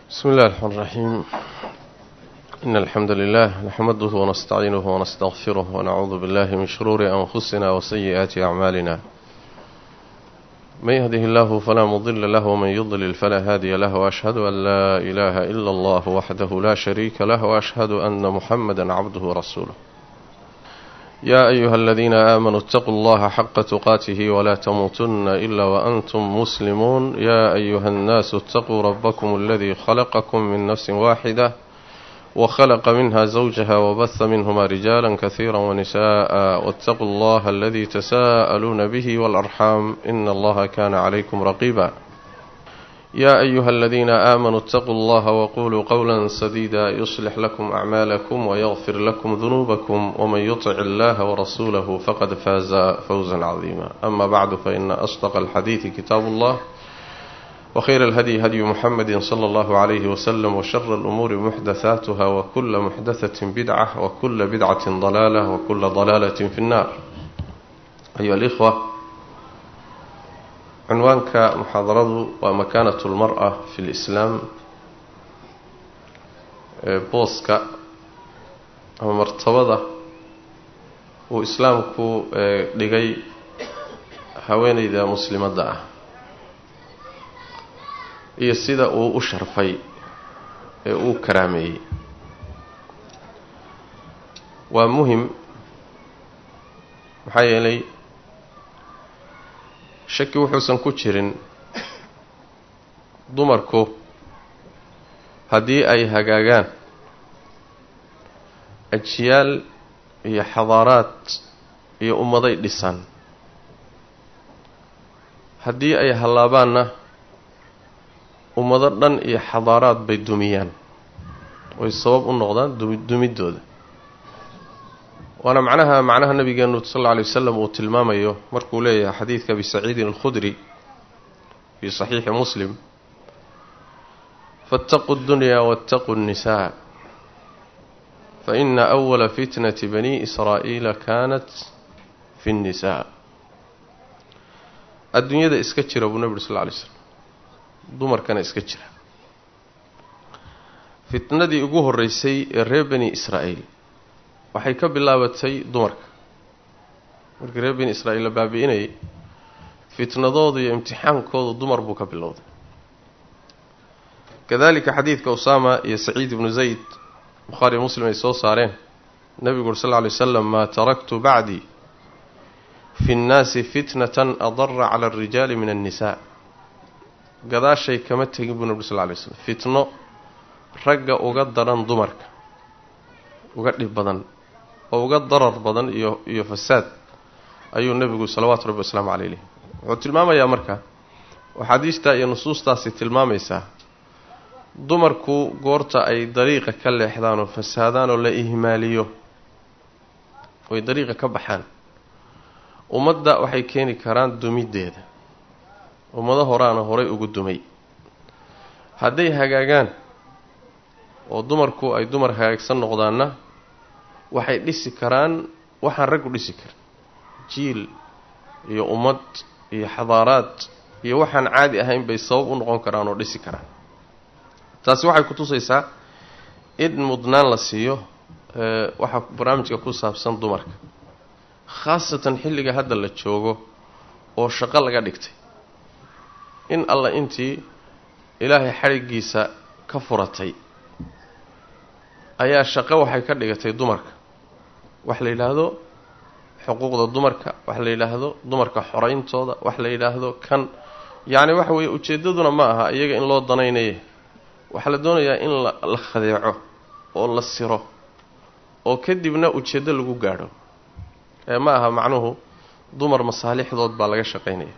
بسم الله الرحمن الرحيم إن الحمد لله نحمده ونستعينه ونستغفره ونعوذ بالله من شرور أنفسنا وسيئات أعمالنا من يهده الله فلا مضل له ومن يضلل فلا هادي له وأشهد أن لا إله إلا الله وحده لا شريك له وأشهد أن محمدا عبده ورسوله يا أيها الذين آمنوا اتقوا الله حق تقاته ولا تموتن إلا وأنتم مسلمون يا أيها الناس اتقوا ربكم الذي خلقكم من نفس واحدة وخلق منها زوجها وبث منهما رجالا كثيرا ونساء واتقوا الله الذي تساءلون به والأرحام إن الله كان عليكم رقيبا يا أيها الذين آمنوا اتقوا الله وقولوا قولا سديدا يصلح لكم أعمالكم ويغفر لكم ذنوبكم ومن يطع الله ورسوله فقد فاز فوزا عظيما أما بعد فإن أصدق الحديث كتاب الله وخير الهدي هدي محمد صلى الله عليه وسلم وشر الأمور محدثاتها وكل محدثة بدعة وكل بدعة ضلالة وكل ضلالة في النار أيها الإخوة cinwaanka muxaadaradu waa makaanatu lmar-a fi lislaam booska ama martabada uu islaamku dhigay haweeneyda muslimadda ah iyo sida uu u sharfay ee uu karaameeyey waa muhim maxaa yeelay shaki wuxuusan ku jirin dumarku haddii ay hagaagaan ajiyaal iyo xadaaraad iyo ummaday dhisan haddii ay hallaabaanna ummado dhan iyo xadaaraad bay dumiyaan oy sabab u noqdaan dumiddooda waana macnaha macnaha nabigeenu sal alla alay wasalam uu tilmaamayo markuu leeyahay xadiidka abi saciidin alkhudri fii saxiixi muslim faataquu ddunyaa waataquu nnisaa faina awala fitnati bani israa'iila kaanat fi nnisaa adduunyada iska jira buu nebi uri sal lla alay slam dumarkana iska jira fitnadii ugu horreysay ee reer bani israa'iil waxay ka bilaabatay dumarka markii reer bani israa'iil la baabi'inayay fitnadooda iyo imtixaankooda dumar buu ka bilowday kadalika xadiidka usaama iyo saciid ibnu zayd bukhaariyo muslim ay soo saareen nebigu uri sal lla alay wasalam maa taraktu bacdii fi nnaasi fitnatan adara cala alrijaali min annisaa gadaashay kama tegin buu nebi ur sal lla alay slam fitno ragga uga daran dumarka uga dhib badan oo uga darar badan iyo iyo fasaad ayuu nebigu salawaatu rabbi wasalaamu caleyh leh wuxuu tilmaamayaa marka axaadiistaa iyo nusuustaasi tilmaamaysaa dumarku goorta ay dariiqa ka leexdaan oo fasaadaan oo la ihmaaliyo oy dariiqa ka baxaan ummadda waxay keeni karaan dumiddeeda ummado horaana horay ugu dumay hadday hagaagaan oo dumarku ay dumar hagaagsan noqdaanna waxay dhisi karaan waxaan raggu dhisi karin jiil iyo ummad iyo xadaaraad iyo waxaan caadi ahayn bay sabab u noqon karaan oo dhisi karaan taasi waxay ku tusaysaa in mudnaan la siiyo waxaa barnaamijka ku saabsan dumarka khaasatan xilliga hadda la joogo oo shaqo laga dhigtay in alla intii ilaahay xadhiggiisa ka furatay ayaa shaqo waxay ka dhigatay dumarka wax la yidhaahdo xuquuqda dumarka wax la yidhaahdo dumarka xorayntooda wax la yidhaahdo kan yacni waxa weeye ujeeddaduna ma aha iyaga in loo danaynaye waxaa la doonayaa in la khadeeco oo la siro oo kadibna ujeeddo lagu gaadho ee ma aha macnuhu dumar masaalixdood baa laga shaqaynaya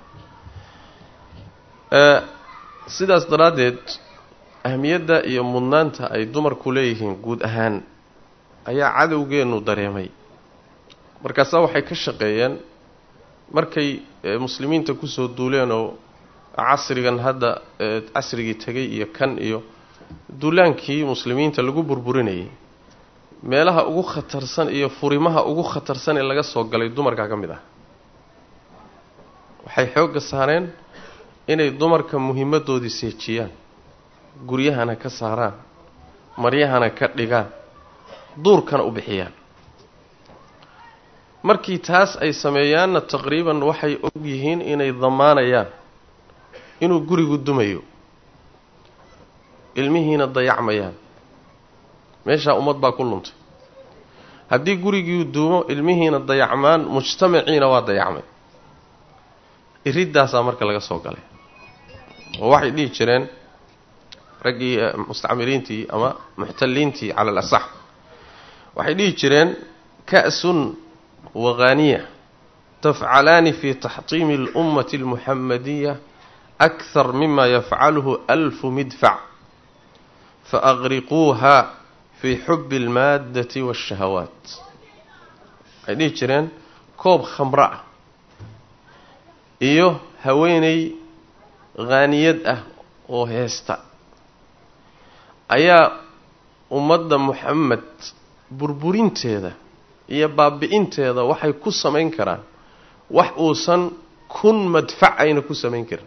sidaas daraaddeed ahmiyadda iyo mudnaanta ay dumarku leeyihiin guud ahaan ayaa cadowgeennu dareemay markaasaa waxay ka shaqeeyeen markay muslimiinta kusoo duuleen oo casrigan hadda casrigii tegay iyo kan iyo duulaankii muslimiinta lagu burburinayay meelaha ugu khatarsan iyo furimaha ugu khatarsan ee laga soo galay dumarkaa ka mid ah waxay xoogga saareen inay dumarka muhiimadoodii seejiyaan guryahana ka saaraan maryahana ka dhigaan duurkana u bixiyaan markii taas ay sameeyaanna taqriiban waxay og yihiin inay damaanayaan inuu gurigu dumayo ilmihiina dayacmayaan meeshaa ummad baa ku luntay haddii gurigii duumo ilmihiina dayacmaan mujtamaciina waa dayacmay iriddaasaa marka laga soo galay oo waxay dhihi jireen raggii mustacmiriintii ama muxtaliintii cala alasax waxay dhihi jireen ka'sun waqaaniya tafcalaani fi taxtiimi اlummati اlmuxamadiya akhar mima yafcaluhu alfu midfac faaqriquuha fi xubi اlmaaddati waاshahawaat waxay dhihi jireen koob khamro ah iyo haweeney haaniyad ah oo heesta ayaa ummadda muxamed burburinteeda iyo baabi'inteeda waxay ku samayn karaan wax uusan kun madfac ayna ku samayn karin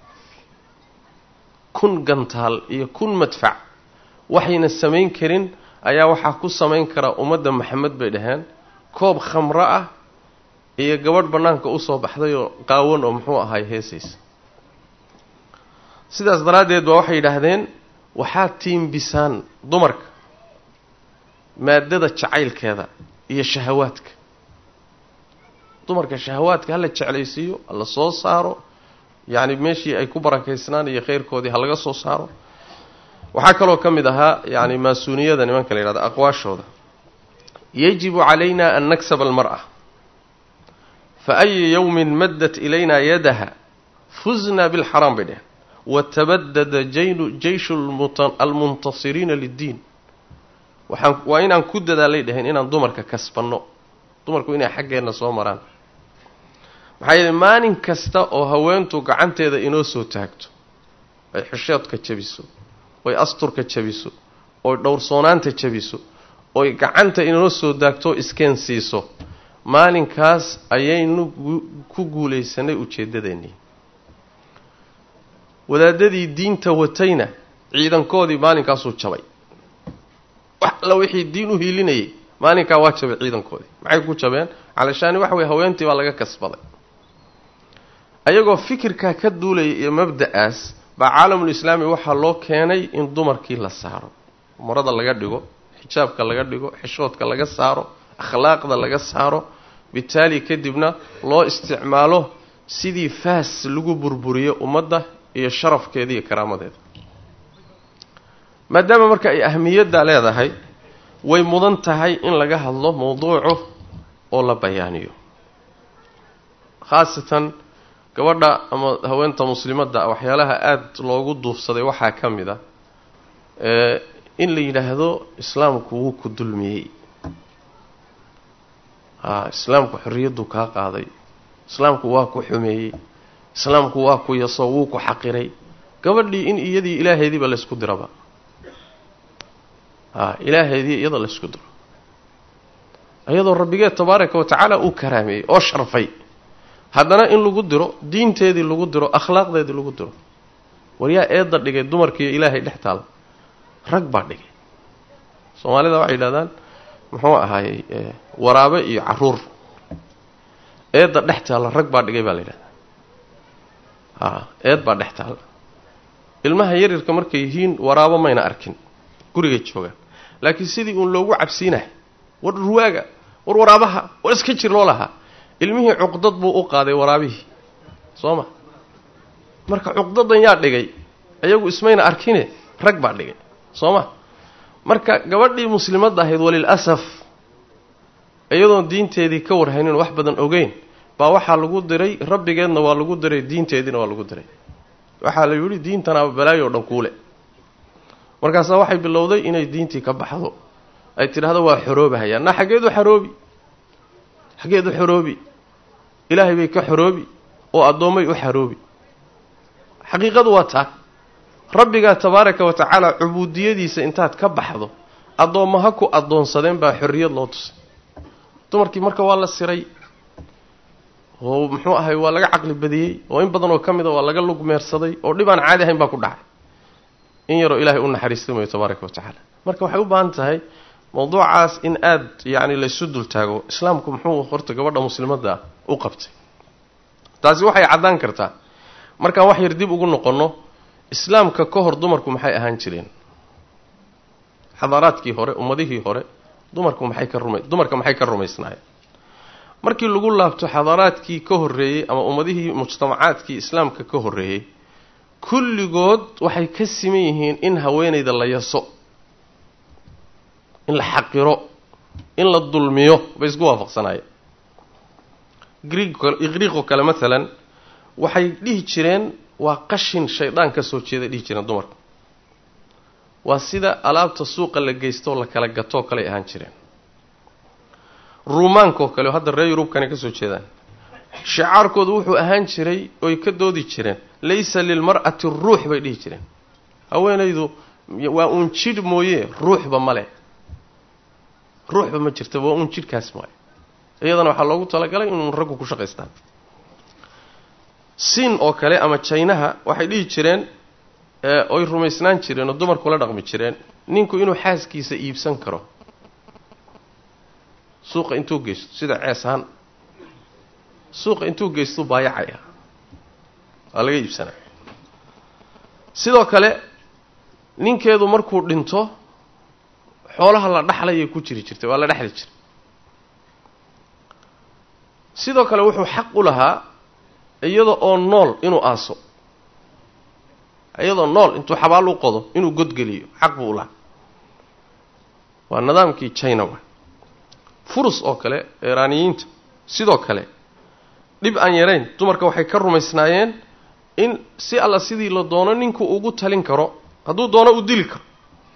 kun gantaal iyo kun madfac waxayna samayn karin ayaa waxaa ku samayn karaa ummadda maxamed bay dhaheen koob khamro ah iyo gabadh bannaanka usoo baxday oo qaawan oo muxuu ahay heesaysa sidaas daraaddeed baa waxay yidhaahdeen waxaad tiimbisaan dumarka maaddada jacaylkeeda iyo shahawaadka dumarka shahawaadka hala jeclaysiiyo hala soo saaro yacni meeshii ay ku barakaysnaan iyo khayrkoodii ha laga soo saaro waxaa kaloo ka mid ahaa yacni maasuuniyada nimanka la yidhahdo aqwaashooda yajibu calayna an naksaba almar'a fa ayu yowmin maddat ilayna yadaha fusna bilxaraam bay dheheen watabadada jaynu jeyshu almuntasiriina liddiin waxaan waa inaan ku dadaalay dheheen inaan dumarka kasbanno dumarku inay xaggeenna soo maraan maxaa yeele maalin kasta oo haweentu gacanteeda inoo soo taagto ay xishoodka jabiso oy asturka jabiso oy dhowrsoonaanta jabiso oy gacanta inoo soo taagto iskeen siiso maalinkaas ayaynu ku guulaysanay ujeedadeennii wadaadadii diinta watayna ciidankoodii maalinkaasuu jabay wax alla wixii diin u hiilinayay maalinkaa waa jabay ciidankoodii maxay ku jabeen calashaani waxa weye haweentii baa laga kasbaday ayagoo fikirkaa ka duulaya iyo mabda'aas baa caalamulislaami waxaa loo keenay in dumarkii la saaro marada laga dhigo xijaabka laga dhigo xishoodka laga saaro akhlaaqda laga saaro bitaali kadibna loo isticmaalo sidii faas lagu burburiyo ummadda iyo sharafkeeda iyo karaamadeeda maadaama marka ay ahmiyadda leedahay way mudan tahay in laga hadlo mawduucu oo la bayaaniyo khaasatan gabadha ama haweenta muslimadda waxyaalaha aada loogu duufsaday waxaa ka mid a in la yidhaahdo islaamku wuu ku dulmiyey a islaamku xorriyaddu kaa qaaday islaamku waa ku xumeeyey islaamku waa ku yaso wuu ku xaqiray gabadhii in iyadii ilaaheediiba laysku diraba a ilaaheedii iyada laysku diro iyadoo rabbigeed tabaaraka wa tacaala uu karaameeyey oo sharfay haddana in lagu diro diinteedii lagu diro akhlaaqdeedii lagu diro waryaa eedda dhigay dumarkiiyo ilaahay dhex taala rag baa dhigay soomaalida waxay yidhahdaan muxuu ahaayey waraabe iyo caruur eedda dhex taalla rag baa dhigay baa la yidhahdaa a eed baa dhex taalla ilmaha yaryarka markay yihiin waraabo mayna arkin gurigay joogaan laakiin sidii uun loogu cabsiinahay war ruwaaga war waraabaha war iska jir loo lahaa ilmihii cuqdad buu u qaaday waraabihii soo ma marka cuqdadan yaa dhigay ayagu ismayna arkine rag baa dhigay soo ma marka gabadhii muslimadda ahayd walil asaf iyadoon diinteedii ka warhaynin wax badan ogeyn baa waxaa lagu diray rabbigeedna waa lagu diray diinteediina waa lagu diray waxaa la yidhi diintanaaba balaayo o dhan kuule markaasaa waxay bilowday inay diintii ka baxdo ay tidhaahdo waa xoroobahayaan na xaggeedu xoroobi xaggeedu xoroobi ilaahay bay ka xoroobi oo addoommay u xaroobi xaqiiqadu waa taa rabbigaa tabaaraka wa tacaala cubuudiyadiisa intaad ka baxdo addoomma ha ku addoonsadeen baa xorriyad loo tusay dumarkii marka waa la siray oo muxuu ahay waa laga caqli badiyey oo in badan oo ka mid a waa laga lugmeersaday oo dhib aan caadi ahayn baa ku dhacay in yaroo ilaahay u naxariista mayo tabaaraka wa tacaala marka waxay u baahan tahay mawduucaas in aada yacni laysu dul taago islaamku muxuu horta gabadha muslimadda u qabtay taasi waxay caddaan kartaa markaan wax yar dib ugu noqonno islaamka ka hor dumarku maxay ahaan jireen xadaaraadkii hore ummadihii hore dumarku maxay ka ruma dumarka maxay ka rumaysnaayeen markii lagu laabto xadaaraadkii ka horreeyey ama ummadihii mujtamacaadkii islaamka ka horreeyey kulligood waxay ka siman yihiin in haweenayda la yaso in la xaqiro in la dulmiyo bay isku waafaqsanaayeen griiqoo kale maalan waxay dhihi jireen waa qashin shaydaan ka soo jeeday dhihi jireen dumarku waa sida alaabta suuqa la geystoo la kala gatoo kaley ahaan jireen ruumaankaoo kale oo hadda reer yurubkana ka soo jeedaan shicaarkoodu wuxuu ahaan jiray oy ka doodi jireen laysa lilmar'ati ruux bay dhihi jireen haweenaydu waa uun jidh mooye ruuxba ma leh ruuxba ma jirta waa uun jidhkaas maayo iyadana waxaa loogu talagalay inuu raggu ku shaqaystaan siin oo kale ama jaynaha waxay dhihi jireen oy rumaysnaan jireen oo dumarkula dhaqmi jireen ninku inuu xaaskiisa iibsan karo suuqa intuu geysto sida cees ahaan suuqa intuu geystu baayacaya waa laga iibsanaa sidoo kale ninkeedu markuu dhinto xoolaha la dhaxlayay ku jiri jirtay waa la dhexli jiray sidoo kale wuxuu xaq u lahaa iyada oo nool inuu aaso iyadoo nool intuu xabaal u qodo inuu godgeliyo xaq buu u lahaa waa nidaamkii china wa furus oo kale iiraaniyiinta sidoo kale dhib aan yarayn dumarka waxay ka rumaysnaayeen in si alla sidii la doono ninku ugu talin karo hadduu doono u dili karo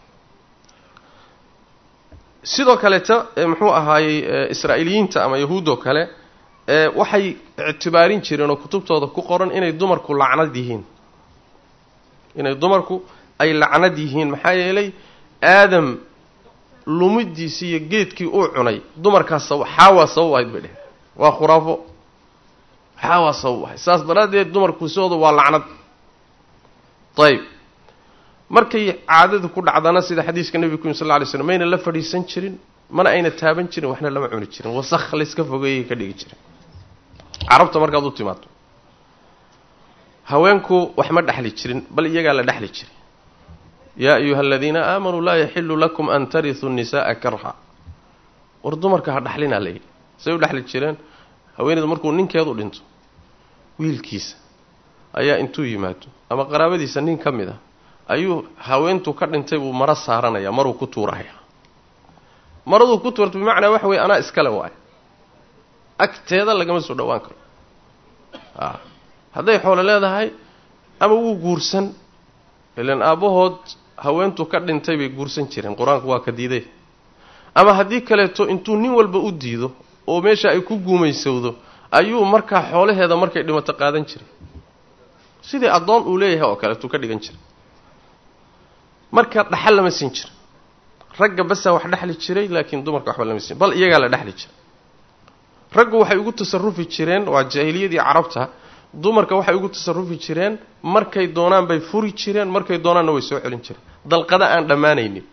sidoo kaleeta muxuu ahaayey israa'iiliyiinta ama yahuuddoo kale waxay ictibaarin jireen oo kutubtooda ku qoran inay dumarku lacnad yihiin inay dumarku ay lacnad yihiin maxaa yeelay aadam lumidiisii iyo geedkii uu cunay dumarkaas sab xaawaa sabab ahayd bay dheheen waa khuraafo xaawaa sabab ahayd saas daraaddeed dumarku sidooda waa lacnad ayib markay caadadu ku dhacdana sida xadiiska nebiga ku yimi sal lla alay slam mayna la fadhiisan jirin mana ayna taaban jirin waxna lama cuni jirin wasakh layska fogeeyay ka dhigi jirin carabta markaad u timaado haweenku wax ma dhexli jirin bal iyagaa la dhexli jiray yaa ayuha aladiina aamanuu laa yaxilu lakum an tarisuu nisa'a karha war dumarka ha dhaxlinaa layidhi say u dhexli jireen haweeneydu markuu ninkeedu dhinto wiilkiisa ayaa intuu yimaado ama qaraabadiisa nin ka mid a ayuu haweentu ka dhintay buu maro saaranaya maruu ku tuuraya maraduu ku tuurta bimacnaa waxa weye anaa iskale waayo agteeda lagama soo dhowaan karo a hadday xoolo leedahay ama wuu guursan ilan aabbahood haweentu ka dhintay bay guursan jireen qur-aanku waa ka diiday ama haddii kaleeto intuu nin walba u diido oo meesha ay ku guumaysowdo ayuu markaa xoolaheeda markay dhimato qaadan jiray sidii addoon uu leeyahay oo kaleetuu ka dhigan jiray marka dhaxal lama siin jira ragga basaa wax dhexli jiray laakiin dumarka waxba lama siin bal iyagaa la dhexli jiray raggu waxay ugu tasarufi jireen waa jaahiliyadii carabta dumarka waxay ugu tasarufi jireen markay doonaan bay furi jireen markay doonaanna way soo celin jireen dalqada aan dhammaanaynin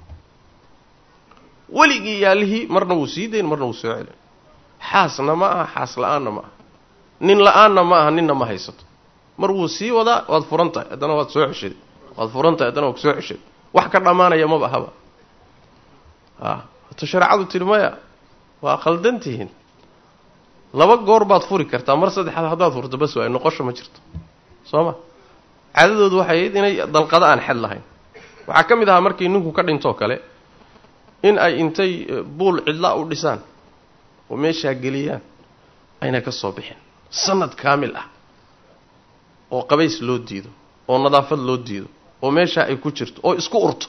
weligii yaalihii marna wuu sii dayn marna wuu soo celin xaasna ma aha xaas la-aanna ma aha nin la-aanna ma aha ninna ma haysato mar wuu sii wadaa waad furan tahay haddana waad soo ceshaday waad furan tahay haddana waad soo ceshaday wax ka dhammaanaya maba ahaba a hata shareecadu tidhi maya waa khaldantihiin laba goor baad furi kartaa mar saddexaad haddaad furto bas waay noqosho ma jirto soo ma caadadoodu waxay ahayd inay dalqado aan xed lahayn waxaa ka mid ahaa markii ninku ka dhintoo kale in ay intay buul cidlaa u dhisaan oo meeshaa geliyaan ayna ka soo bixin sanad kaamil ah oo qabays loo diido oo nadaafad loo diido oo meeshaa ay ku jirto oo isku urto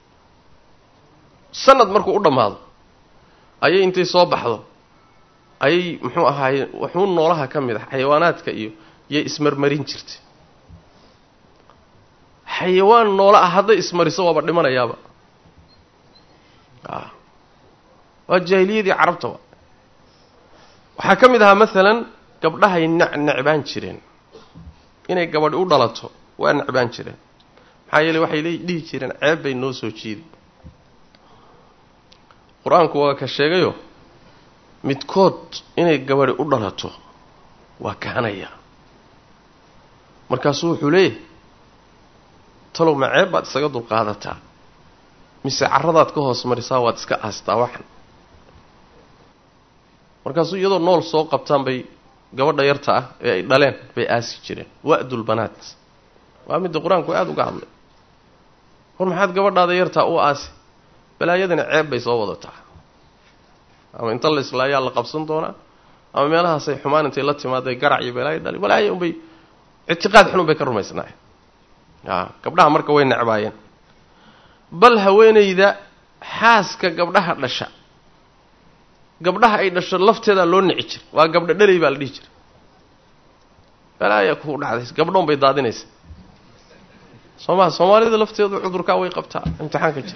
sanad markuu u dhammaado ayay intay soo baxdo ayay muxuu ahaaye wuxuu noolaha ka mid ah xayawaanaadka iyo yay ismarmarin jirtay xayawaan noola ah hadday ismariso waaba dhimanayaaba a waa jaahiliyadii carabta wa waxaa ka mid ahaa maalan gabdhahay nec necbaan jireen inay gabadhi u dhalato waa necbaan jireen maxaa yeele waxay le dhihi jireen ceeb bay noo soo jiidi qur-aanku waa ka sheegayo midkood inay gabadhi u dhalato waa kahanaya markaasuu wuxuu leeyahay talow ma ceeb baad isaga dulqaadataa mise carradaad ka hoos marisaa waad iska aastaa waxan markaasuu iyadoo nool soo qabtaan bay gabadha yarta ah ee ay dhaleen bay aasi jireen wa'dul banaat waa midda qur-aanku aada uga hadlay war maxaad gabadhaada yartaa u aasi balaayadani ceeb bay soo wadataa ama inta la islaayaa la qabsan doonaa ama meelahaasay xumaan intay la timaaday garac iyo balaayo dhali balaayo unbay ictiqaad xunun bay ka rumaysnaayeen a gabdhaha marka way necbaayeen bal haweenayda xaaska gabdhaha dhasha gabdhaha ay dhasho lafteedaa loo nici jira waa gabdho dhalay baa la dhihi jira balaaya ku dhacdays gabdhoon bay daadinaysa soo maa soomaalida lafteedu cudurkaa way qabtaa imtixaanka jira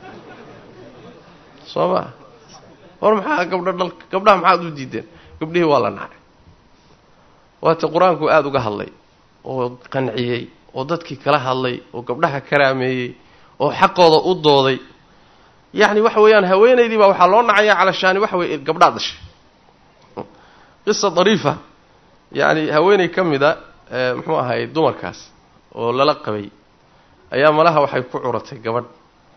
soo maa war maxaa gabdho dhalka gabdhaha maxaad u diideen gabdhihii waa la nacay waata qur-aanku aada uga hadlay oo qanciyey oo dadkii kala hadlay oo gabdhaha karaameeyey oo xaqooda u dooday yacni waxa weeyaan haweenaydii baa waxaa loo nacayaa calashaani waxa weye gabdhaad dhashay qisa dariifa yacni haweeney ka mida muxuu ahay dumarkaas oo lala qabay ayaa malaha waxay ku curatay gabadh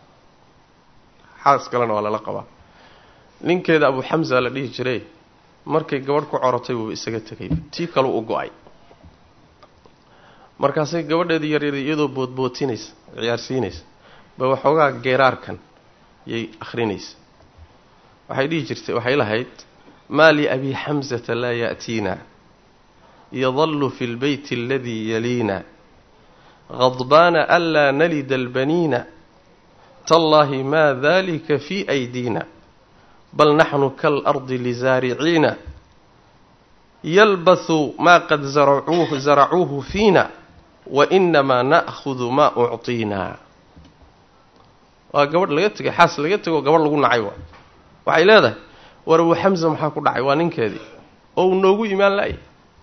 xaas kalena waa lala qabaa ninkeeda abu xamsa la dhihi jiray markay gabadh ku corotay wuuba isaga tegay tii kalu u go-ay markaasay gabadheedii yaryari iyadoo boodbootinaysa ciyaarsiinaysa ba waxoogaa geeraarkan yay akhrinaysa waxay dhihi jirtay waxay lahayd maa liabi xamsata laa ya'tiina yadallu fi lbeyti aladii yaliina غضباna anlaa nalida albaniina tallaahi ma dalika fi aydiina bal naxnu kaalardi lizaariciina yalbathu maa qad zaracuuhu zaracuuhu fiina wainamaa na'hudu maa ucطiina waa gabadh laga tegay xaas laga tegoo gabadh lagu nacay waa waxay leedahay war abu xamsa maxaa ku dhacay waa ninkeedii oo uu noogu imaan la-ay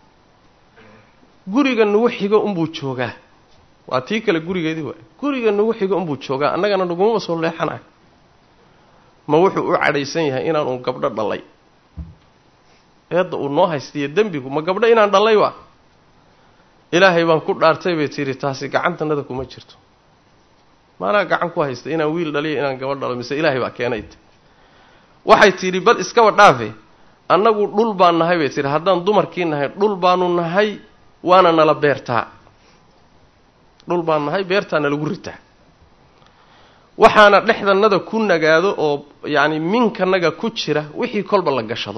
guriga nagu xigo unbuu joogaa waa tii kale gurigeedii waay guriga nagu xigo unbuu joogaa annagana nagumama soo leexanayo ma wuxuu u cadhaysan yahay inaanu gabdho dhalay eedda uu noo haystiyo dembigu ma gabdho inaan dhallay waa ilaahay baan ku dhaartay bay tihi taasi gacantanada kuma jirto maanaa gacan ku haysta inaan wiil dhaliyo inaan gabadh dhalo mise ilaahay baa keenayt waxay tidhi bal iskaba dhaafe annagu dhul baan nahay bay tihi haddaan dumarkii nahay dhul baanu nahay waana nala beertaa dhul baan nahay beertaa nalagu ritaa waxaana dhexdanada ku nagaado oo yacni minkanaga ku jira wixii kolba la gashado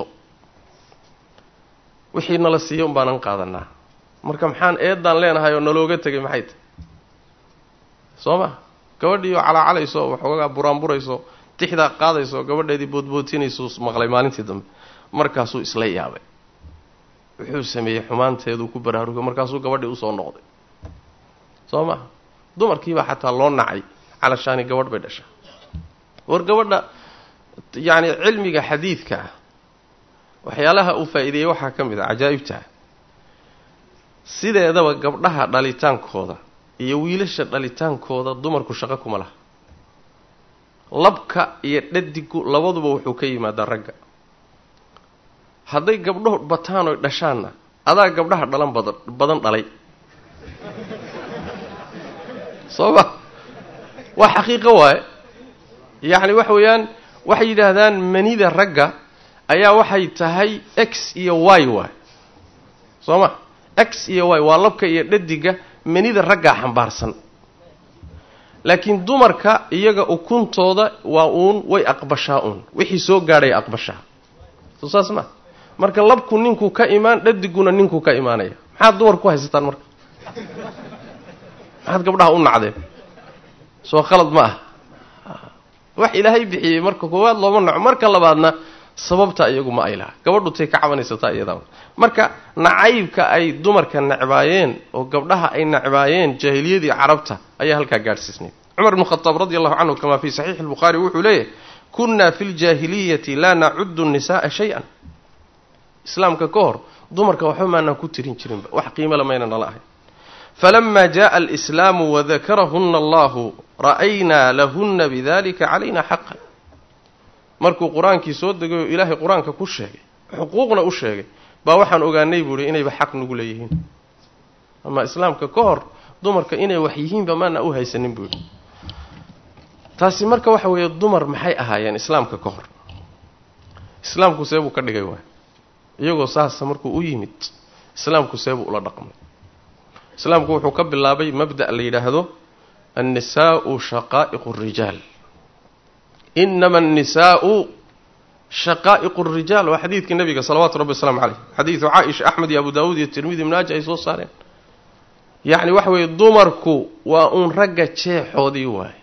wixii nala siiyo un baanan qaadanaa marka maxaan eeddaan leenahay oo nalooga tegay maxay tahy soo ma gabadhiioo calaacalayso waxoogaa buraanburayso tixdaa qaadayso gabadheedii boodbootinaysu maqlay maalintii dambe markaasuu isla yaabay wuxuu sameeyey xumaanteeduu ku baraarugay markaasuu gabadhii usoo noqday soo ma dumarkiibaa xataa loo nacay calashaani gabadh bay dhashaa war gabadha yacni cilmiga xadiidka ah waxyaalaha uu faa'iideeyey waxaa ka mid a cajaa'ibta sideedaba gabdhaha dhalitaankooda iyo wiilasha dhalitaankooda dumarku shaqo kuma laha labka iyo dhadigu labaduba wuxuu ka yimaadaa ragga hadday gabdhahu bataan oy dhashaanna adaa gabdhaha dhalan badan badan dhalay soo ma waa xaqiiqo waaye yacni waxa weeyaan waxay yidhaahdaan manida ragga ayaa waxay tahay x iyo y waay soo ma x iyo y waa labka iyo dhadiga manida raggaa xambaarsan laakiin dumarka iyaga ukuntooda waa uun way aqbashaa uun wixii soo gaadhay aqbashaa soo saas ma marka labku ninku ka imaan dhadiguna ninku ka imaanaya maxaad dumar ku haysataan marka maxaad gabdhaha u nacdeen soo khalad ma ah wax ilaahay bixiyey marka koowaad looma naco marka labaadna sababta iyagu ma ay laha gabadhu tay ka cabanaysataa iyadaa marka nacaybka ay dumarka necbaayeen oo gabdhaha ay necbaayeen jaahiliyadii carabta ayaa halkaa gaadhsiisnay cumar ibnu khataab radi allahu canhu kamaa fii saxiixi lbukhaari wuxuu leeyahay kunna fi ljaahiliyati laa nacudu nisa'a shay-an islaamka ka hor dumarka waxba maanaan ku tirin jirinba wax qiimo lamayna nala ahayn falama jaءa alislaamu wadakarahuna allahu ra'aynaa lahuna bidalika calayna xaqan markuu qur-aankii soo degay oo ilaahay qur-aanka ku sheegay xuquuqna u sheegay baa waxaan ogaanay buu ihi inayba xaq nagu leeyihiin ama islaamka ka hor dumarka inay wax yihiinba maana u haysanin buu yidhi taasi marka waxa weeye dumar maxay ahaayeen islaamka ka hor islaamku seebuu ka dhigay waay iyagoo saasa markuu u yimid islaamku seebuu ula dhaqmay islaamku wuxuu ka bilaabay mabda' la yidhaahdo annisaa'u shaqaa'iqu rijaal inama annisaa'u shaqaa'iqu rijaal waa xadiidkii nabiga salawaatu rabbi wasalaamu caleyh xadiidu caaisha axmed iyo abu daawuud iyo tirmidi ibnaaja ay soo saareen yacni waxa weeye dumarku waa uun ragga jeexoodii waaye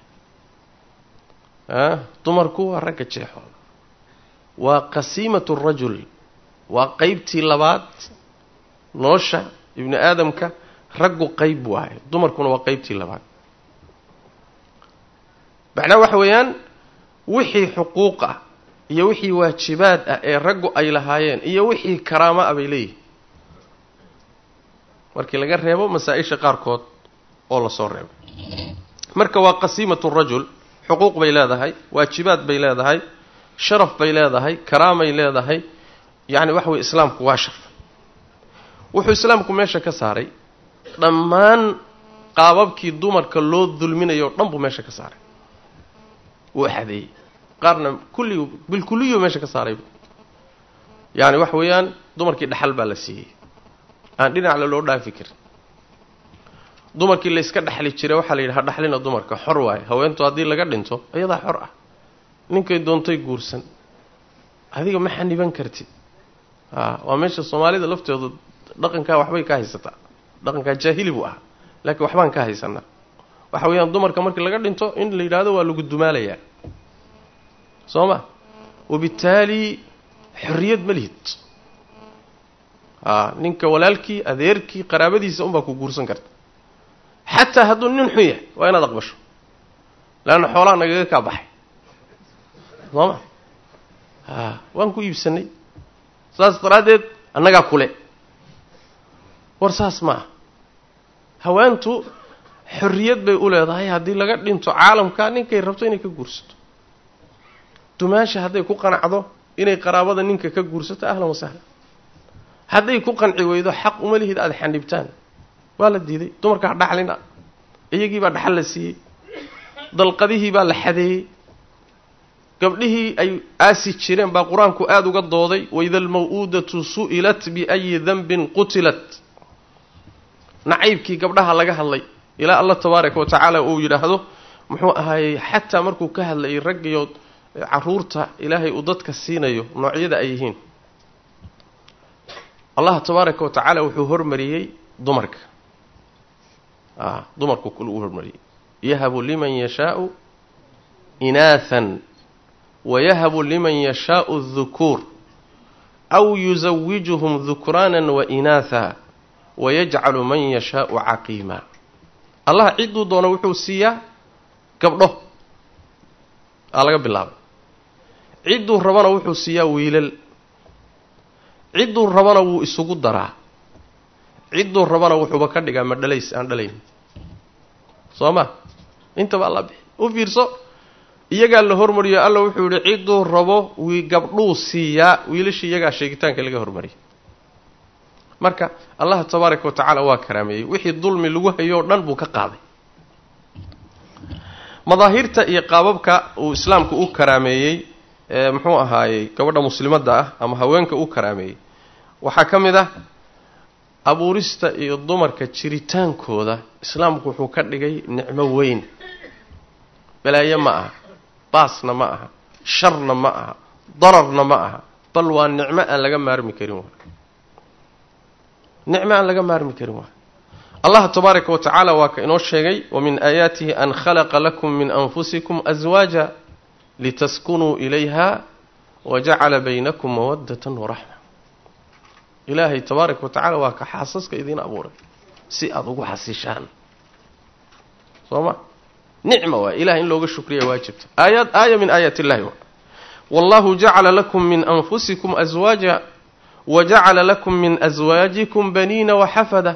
a dumarku waa ragga jeexooda waa qasiimatu rajul waa qeybtii labaad nolosha ibni aadamka raggu qeyb waaye dumarkuna waa qeybtii labaad macnaa waxa weeyaan wixii xuquuq ah iyo wixii waajibaad ah ee raggu ay lahaayeen iyo wixii karaamo ah bay leeyihin markii laga reebo masaa-isha qaarkood oo lasoo reebo marka waa qasiimatu rajul xuquuq bay leedahay waajibaad bay leedahay sharaf bay leedahay karaamay leedahay yacni waxa weye islaamku waa sharfay wuxuu islaamku meesha ka saaray dhammaan qaababkii dumarka loo dulminayo o dhan buu meesha ka saaray wuu axadeeyey qaarna kulli bilkuliyo meesha ka saarayba yacni waxa weeyaan dumarkii dhaxal baa la siiyey aan dhinacla loo dhaafi karin dumarkii layska dhexli jiray waxaa la yidhi ha dhaxlina dumarka xor waaye haweentu haddii laga dhinto iyadaa xor ah ninkay doontay guursan adiga ma xaniban kartid a waa meesha soomaalida laftooda dhaqankaa waxbay ka haysataa dhaqankaa jaahili buu ahaa laakiin waxbaan ka haysanaa waxa weeyaan dumarka markii laga dhinto in la yidhahdo waa lagu dumaalayaa soo ma wabittaali xorriyad ma lihid a ninka walaalkii adeerkii qaraabadiisa unbaa ku guursan karta xataa hadduu nin xun yahay waa inaad aqbasho leanna xoolaha nagaga kaa baxay soo ma a waan ku iibsanay saas daraaddeed annagaa kule war saas maaha haweentu xorriyad bay u leedahay haddii laga dhinto caalamka ninkay rabto inay ka guursato dumaasha hadday ku qanacdo inay qaraabada ninka ka guursato ahlan wasahlan hadday ku qanci weydo xaq uma lihid aada xanibtaan waa la diiday dumarka ha dhaxlina iyagii baa dhaxal la siiyey dalqadihii baa la xadeeyey gabdhihii ay aasi jireen baa qur-aanku aada uga dooday waida almaw-uudatu su'ilat biayi danbin qutilat nacaybkii gabdhaha laga hadlay ilaa allah tabaaraka wa tacaala uu yidhaahdo muxuu ahaayey xataa markuu ka hadlayay raggiyo caruurta ilaahay uu dadka siinayo noocyada ay yihiin allah tabaaraka wa tacaala wuxuu hormariyey dumarka a dumarku kul uu hormariyey yahabu liman yashaau inaathan wayahabu liman yashaau dukuur aw yusawijuhum dukraanan wa inaatha wayajcalu man yashaau caqiima allah cidduu doono wuxuu siiyaa gabdho aa laga bilaabay cidduu rabana wuxuu siiyaa wiilal cidduu rabana wuu isugu daraa cidduu rabana wuxuuba ka dhigaa ma dhalays aan dhalayn soo ma intaba alla bixi u fiirso iyagaa la hormariyo alla wuxuu yihi cidduu rabo wii gabdhuu siiyaa wiilashii iyagaa sheegitaanka laga hormariyay marka allah tabaaraka wa tacaala waa karaameeyey wixii dulmi lagu hayo o dhan buu ka qaaday madaahirta iyo qaababka uu islaamku u karaameeyey ee muxuu ahaayey gabadha muslimadda ah ama haweenka u karaameeyey waxaa ka mid ah abuurista iyo dumarka jiritaankooda islaamku wuxuu ka dhigay nicmo weyn balaayo ma aha baasna ma aha sharna ma aha dararna ma aha bal waa nicmo aan laga maarmi karin waay nicmo aan laga maarmi karin waay allah tabaaraka wa tacaala waa ka inoo sheegay wa min aayaatihi an khalaqa lakum min anfusikum aswaaja litaskunuu ilayha wa jacala baynakum mawaddatan waraxma ilaahay tabaaraka wa tacala waa ka xaasaska idiin abuuray si aada ugu xasishaan soo ma nicma waay ilahay in looga shukriya waajibta aayaad aaya min aayaat illahi wa wallahu jacala lakum min anfusikum aswaaja wa jacala lakum min aswaajikum baniina waxafada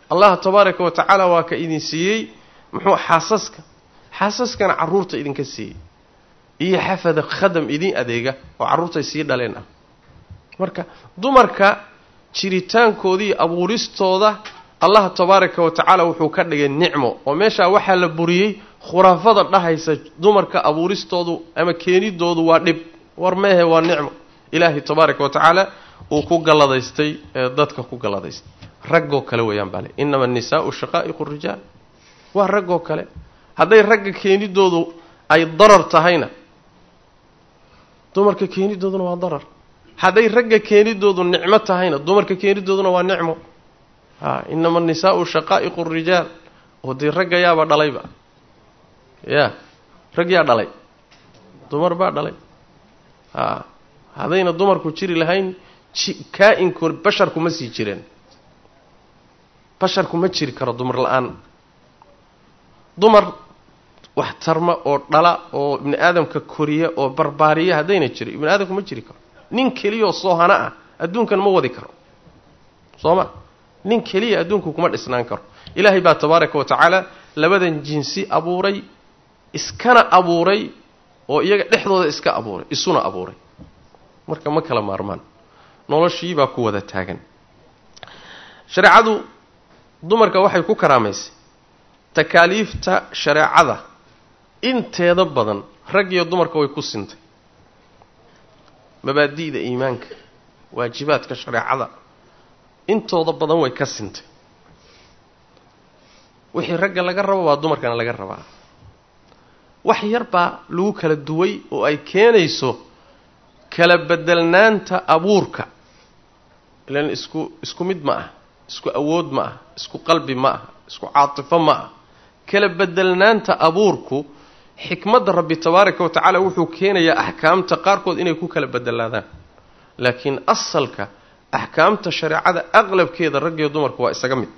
allah tabaaraka wa tacaala waa ka idin siiyey muxuu xaasaska xaasaskana carruurta idinka siiyey iyo xafada khadam idin adeega oo carruurtay sii dhaleen ah marka dumarka jiritaankoodii abuuristooda allah tabaaraka wa tacaala wuxuu ka dhigay nicmo oo meeshaa waxaa la buriyey khuraafada dhahaysa dumarka abuuristoodu ama keenidoodu waa dhib war meehe waa nicmo ilaahay tabaaraka wa tacaala uu ku galladaystay ee dadka ku galladaystay raggoo kale weeyaan baa le innama annisaau shaqaa'iqu rijaal waa raggoo kale hadday ragga keenidoodu ay darar tahayna dumarka keenidooduna waa darar hadday ragga keenidoodu nicmo tahayna dumarka keenidooduna waa nicmo a innama annisaau shaqaa'iqu rijaal oo dee ragga yaaba dhalayba ya rag yaa dhalay dumar baa dhalay a haddayna dumarku jiri lahayn kaa-inku basharku ma sii jireen basharku ma jiri karo dumar la-aan dumar wax tarma oo dhala oo ibni aadamka koriya oo barbaariya haddayna jiri ibni aadamku ma jiri karo nin keliyaoo soohana ah adduunkan ma wadi karo soo ma nin keliya adduunku kuma dhisnaan karo ilaahay baa tabaaraka wa tacaala labadan jinsi abuuray iskana abuuray oo iyaga dhexdooda iska abuuray isuna abuuray marka ma kala maarmaan noloshii baa ku wada taagan shareecadu dumarka waxay ku karaamaysay takaaliifta shareecada inteeda badan rag iyo dumarka way ku sintay mabaadi'da iimaanka waajibaadka shareecada intooda badan way ka sintay wixii ragga laga rabo waa dumarkana laga rabaa wax yar baa lagu kala duway oo ay keenayso kala bedelnaanta abuurka ilan isku isku mid ma ah isku awood ma ah isku qalbi ma ah isku caatifo ma ah kala bedelnaanta abuurku xikmadda rabbi tabaaraka wa tacaala wuxuu keenayaa axkaamta qaarkood inay ku kala bedelaadaan laakiin asalka axkaamta shareecada aqlabkeeda raggiyo dumarku waa isaga mid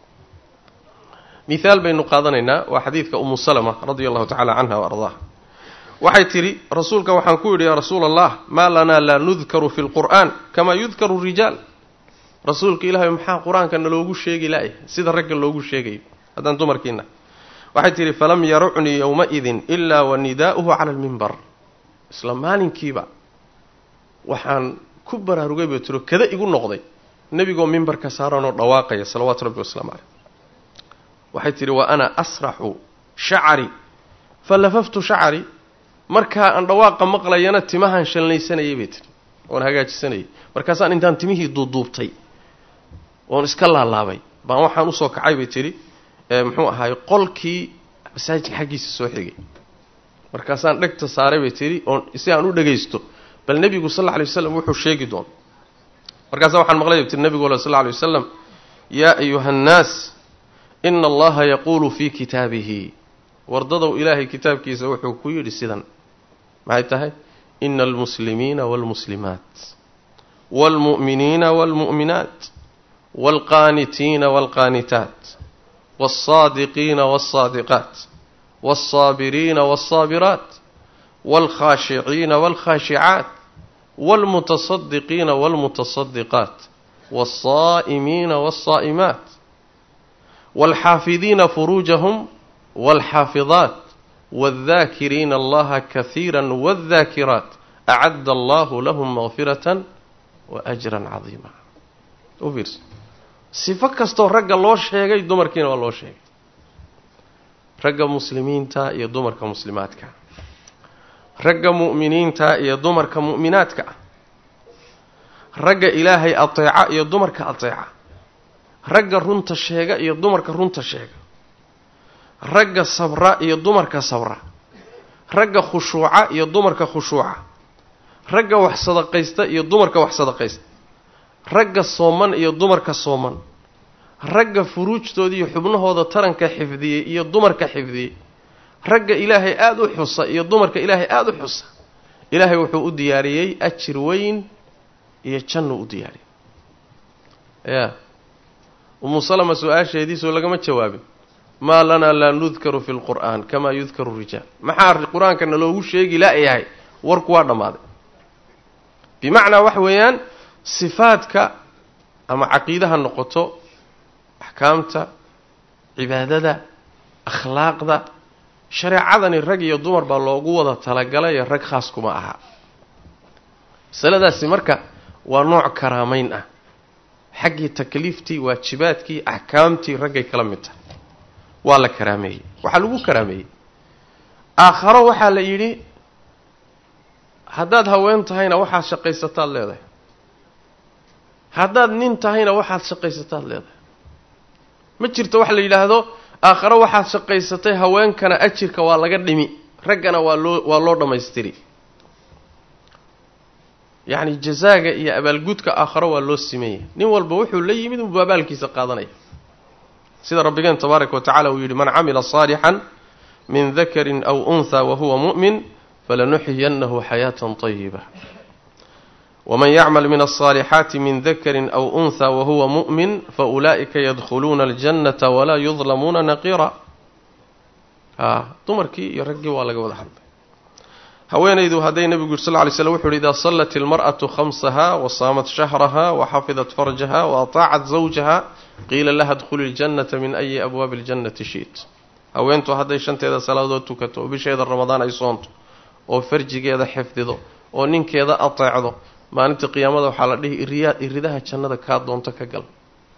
mihaal baynu qaadanaynaa waa xadiidka umu salama radia allahu tacala canha wa ardaaha waxay tidhi rasuulka waxaan ku yidhi yaa rasuula allah maa lanaa laa nudkaru fi lqur'aan kamaa yudkaru rijaal rasuulka ilaahay maxaa qur-aanka naloogu sheegi la-y sida ragga loogu sheegayo haddaan dumarkiina waxay tidhi falam yarucnii yowma-idin ilaa wa nidaa'uhu cala almimbar isla maalinkiiba waxaan ku baraarugay bay tiro kada igu noqday nebigoo mimbarka saaranoo dhawaaqaya salawaatu rabbi wasalaamu caleyh waxay tidhi wa ana asraxu shacari fa lafaftu shacari markaa aan dhawaaqa maqlayana timahaan shalnaysanayay bay tihi oon hagaajisanayay markaasaan intaan timihii duuduubtay oon iska laalaabay baan waxaan usoo kacay bay tidhi muxuu ahaay qolkii masaajidka xaggiisa soo xigay markaasaan dhegta saaray bay tidhi oon si aan u dhagaysto bal nebigu sal alla alay waslam wuxuu sheegi doono markaasa waxaan maqlay bay tii nebigu sal alla alay wasalam yaa ayuha annaas ina allaha yaquulu fii kitaabihi wardadow ilaahay kitaabkiisa wuxuu ku yidhi sidan maxay tahay ina almuslimiina waalmuslimaat waalmu'miniina waalmu'minaat waalqaanitiina waalqaanitaat waalsaadiqiina waalsaadiqaat waalsaabiriina waalsaabiraat waalkhaashiciina waalkhaashicaat waalmutasadiqiina waalmutasadiqaat waalsaa'imiina waalsaa'imaat waalxaafidiina furuujahum waalxaafidaat waaldaakiriina allaha kahiira waaldaakiraat acadda allahu lahum makfiratan wa ajran cadiima u fiirso sifo kastoo ragga loo sheegay dumarkiina waa loo sheegay ragga muslimiinta iyo dumarka muslimaadka ragga mu'miniinta iyo dumarka mu'minaadka ah ragga ilaahay ateeca iyo dumarka ateeca ragga runta sheega iyo dumarka runta sheega ragga sabra iyo dumarka sabra ragga khushuuca iyo dumarka khushuuca ragga wax sadaqaysta iyo dumarka wax sadaqaysta ragga sooman iyo dumarka sooman ragga furuujtooda iyo xubnahooda taranka xifdiyey iyo dumarka xifdiyey ragga ilaahay aada u xusa iyo dumarka ilaahay aada u xusa ilaahay wuxuu u diyaariyey ajir weyn iyo jannu u diyaariyey ya umu salama su-aasheediisoo lagama jawaabin maa lanaa laa nudkaru fi lqur'aan kamaa yudkaru rijaal maxaa qur-aanka naloogu sheegi la-yahay warku waa dhammaaday bimacnaa waxa weeyaan sifaadka ama caqiide ha noqoto axkaamta cibaadada akhlaaqda shareecadani rag iyo dumar baa loogu wada talagalayo rag khaas kuma aha masaladaasi marka waa nooc karaamayn ah xaggii takliiftii waajibaadkii axkaamtii raggay kala mid tahay waa la karaameeyey waxaa lagu karaameeyey aakharo waxaa la yidhi haddaad haween tahayna waxaad shaqaysataad leedahay haddaad nin tahayna waxaad shaqaysataad leedahay ma jirto wax la yidhaahdo aakharo waxaad shaqaysatay haweenkana ajirka waa laga dhimi raggana waa loo waa loo dhammaystiri yacni jazaaga iyo abaalgudka aakharo waa loo simeeya nin walba wuxuu la yimid unbuu abaalkiisa qaadanaya sida rabbigeen tabaaraka wa tacala uu yidhi man camila saalixan min dakarin aw unthaa wahuwa mu'min falanuxyiyannahu xayaatan طayiba waman yacmal min alصaalixaati min dakarin aw unthaa wahuwa mu'min faulaa'ika yadkhuluuna aljannata walaa yudlamuuna naqiira a dumarkii iyo raggii waa laga wada hadlay haweenaydu hadday nebigu yiri sal ly slm wuxu uhi idaa sallat ilmar'atu khamsaha wa saamat shahraha wa xafidat farjaha wa ataacat zawjaha qiila laha dkhuli ljannata min ayi abwaabi اljannati shi't haweentu hadday shanteeda salaadood tukato oo bisheeda ramadaan ay soonto oo farjigeeda xifdido oo ninkeeda ateecdo maalinta qiyaamada waxaa la dhihi iriyaa iridaha jannada kaa doonto ka gal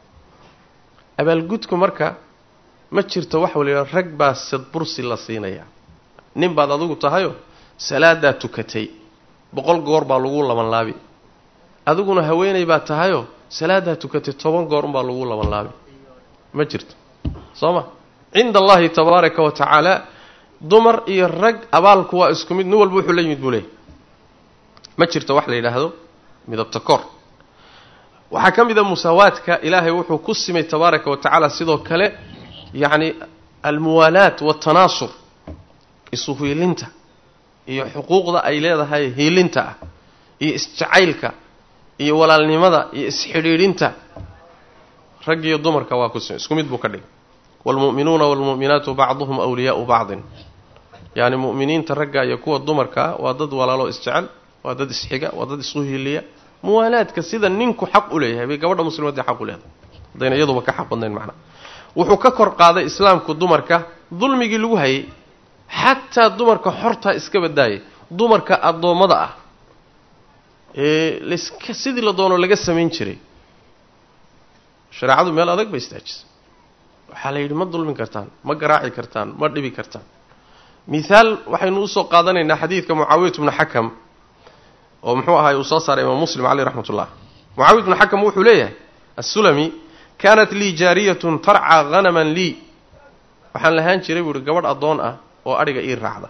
abaalgudku marka ma jirto waxa waliha rag baa sadbursi la siinayaa nin baad adigu tahayo salaadaa tukatay boqol goor baa lagu labanlaabi adiguna haweenay baa tahayo salaadaa tukatay toban goor unbaa lagu labanlaabi ma jirto soo ma cinda allahi tabaaraka wa tacaala dumar iyo rag abaalku waa isku mid nin walba wuxuu la yimid buu leeyay ma jirto wax la yidhaahdo midabta kor waxaa ka mid a musaawaadka ilaahay wuxuu ku simay tabaaraka wa tacaala sidoo kale yacni almuwaalaat waatanaasur isu hiilinta iyo xuquuqda ay leedahay hiilinta ah iyo isjacaylka iyo walaalnimada iyo isxidhiidhinta rag iyo dumarka waa ku simay isku mid buu ka dhigay waalmu'minuuna waalmu'minaatu bacduhum awliyaau bacdin yacni mu'miniinta ragga iyo kuwa dumarkaa waa dad walaalo isjecel waa dad isxiga waa dad isu hiiliya muwaalaadka sida ninku xaq u leeyahay bay gabadha muslimadii xaq u leedahay haddayna iyaduba ka xaq badnayn macnaa wuxuu ka kor qaaday islaamku dumarka dulmigii lagu hayay xataa dumarka xortaa iska badaayay dumarka addoommada ah ee laska sidii la doono laga samayn jiray shareecadu meel adag bay istaajisay waxaa la yidhi ma dulmin kartaan ma garaaci kartaan ma dhibi kartaan mithaal waxaynu usoo qaadanaynaa xadiidka mucaawiyat bnu xakam oo muxuu ahaay uu soo saaray imaam muslim caleyh raxmat ullah mucaawiyat bnu xakam wuxuu leeyahay assulami kaanat lii jaariyatun tarcaa hanaman lii waxaan lahaan jiray buu ihi gabadh addoon ah oo adhiga ii raacda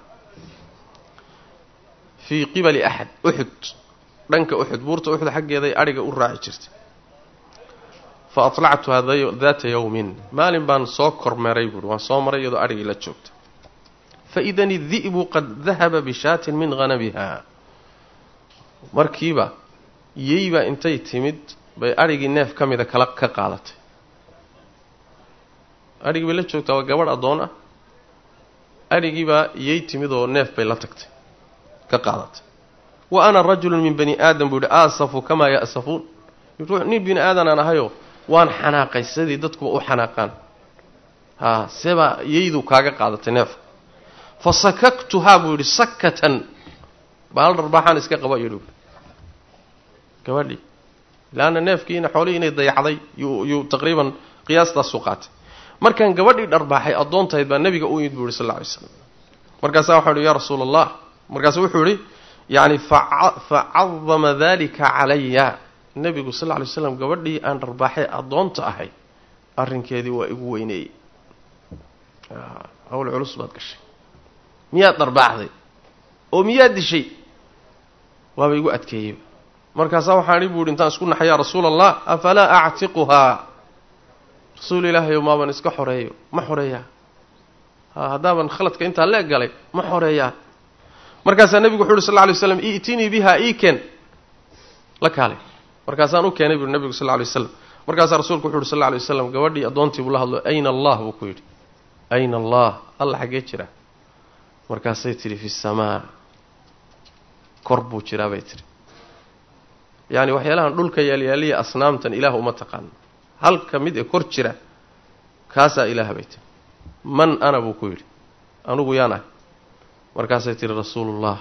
fii qibali axad uxud dhanka uxud buurta uxud xaggeeday adhiga u raaci jirtay fa atlactuha daata yowmin maalin baan soo kormeeray buuhi waan soo maray iyadoo adhigii la joogta faidani di'bu qad dahaba bishaatin min hanabiha markiiba yeybaa intay timid bay adhigii neef ka mida kala ka qaadatay adhigii bay la joogtaa waa gabadh addoon ah adhigiibaa yey timid oo neef bay la tagtay ka qaadatay wa ana rajulun min bani aadam buu yihi aasafu kamaa ya'safuun nin bini aadanaan ahayo waan xanaaqay sidii dadkuba u xanaaqaan haa sebaa yeydu kaaga qaadatay neefka fa sakaktuhaa buu yidhi sakatan bahal dharbaaxaan iska qaba yidhi gabadhii laanna neefkiina xoolihii inay dayacday yuu taqriiban qiyaastaasuu qaatay markaan gabadhii dharbaaxay addoontahayd baa nebiga u yimid buu yihi sal lla alay slam markaasaa waxau ihi yaa rasuula allah markaasu wuxuu yihi yacni facadama dalika calaya nebigu sal lla alay slam gabadhii aan dharbaaxay addoonta ahay arrinkeedii waa igu weyneeyey hawl culus baad gashay miyaad dharbaaxday oo miyaad dishay waaba igu adkeeyey markaasaa waxaan i bu ihi intaan isku naxay yaa rasuula allah afalaa actiquhaa rasuul ilaahayow maaban iska xoreeyo ma xoreeyaa haddaaban khaladka intaa leeg galay ma xoreeyaa markaasaa nebigu wuxu uhi sal lla alay slam i'tinii biha ii keen la kaalay markaasaan u keenay buui nebigu sal lla alay waslam markaasaa rasuulku wuxu uhi sal lla alay waslam gabadhii addoontii buu la hadlo ayna allah buu ku yidhi ayna allah alla xaggee jira markaasay tidhi fi samaa kor buu jiraa bay tidhi yacni waxyaalahan dhulka yaalyaaliya asnaamtan ilaah uma taqaano halka mid ee kor jira kaasaa ilaaha bay tiri man ana buu ku yidhi anugu yaan ahay markaasay tihi rasuulullah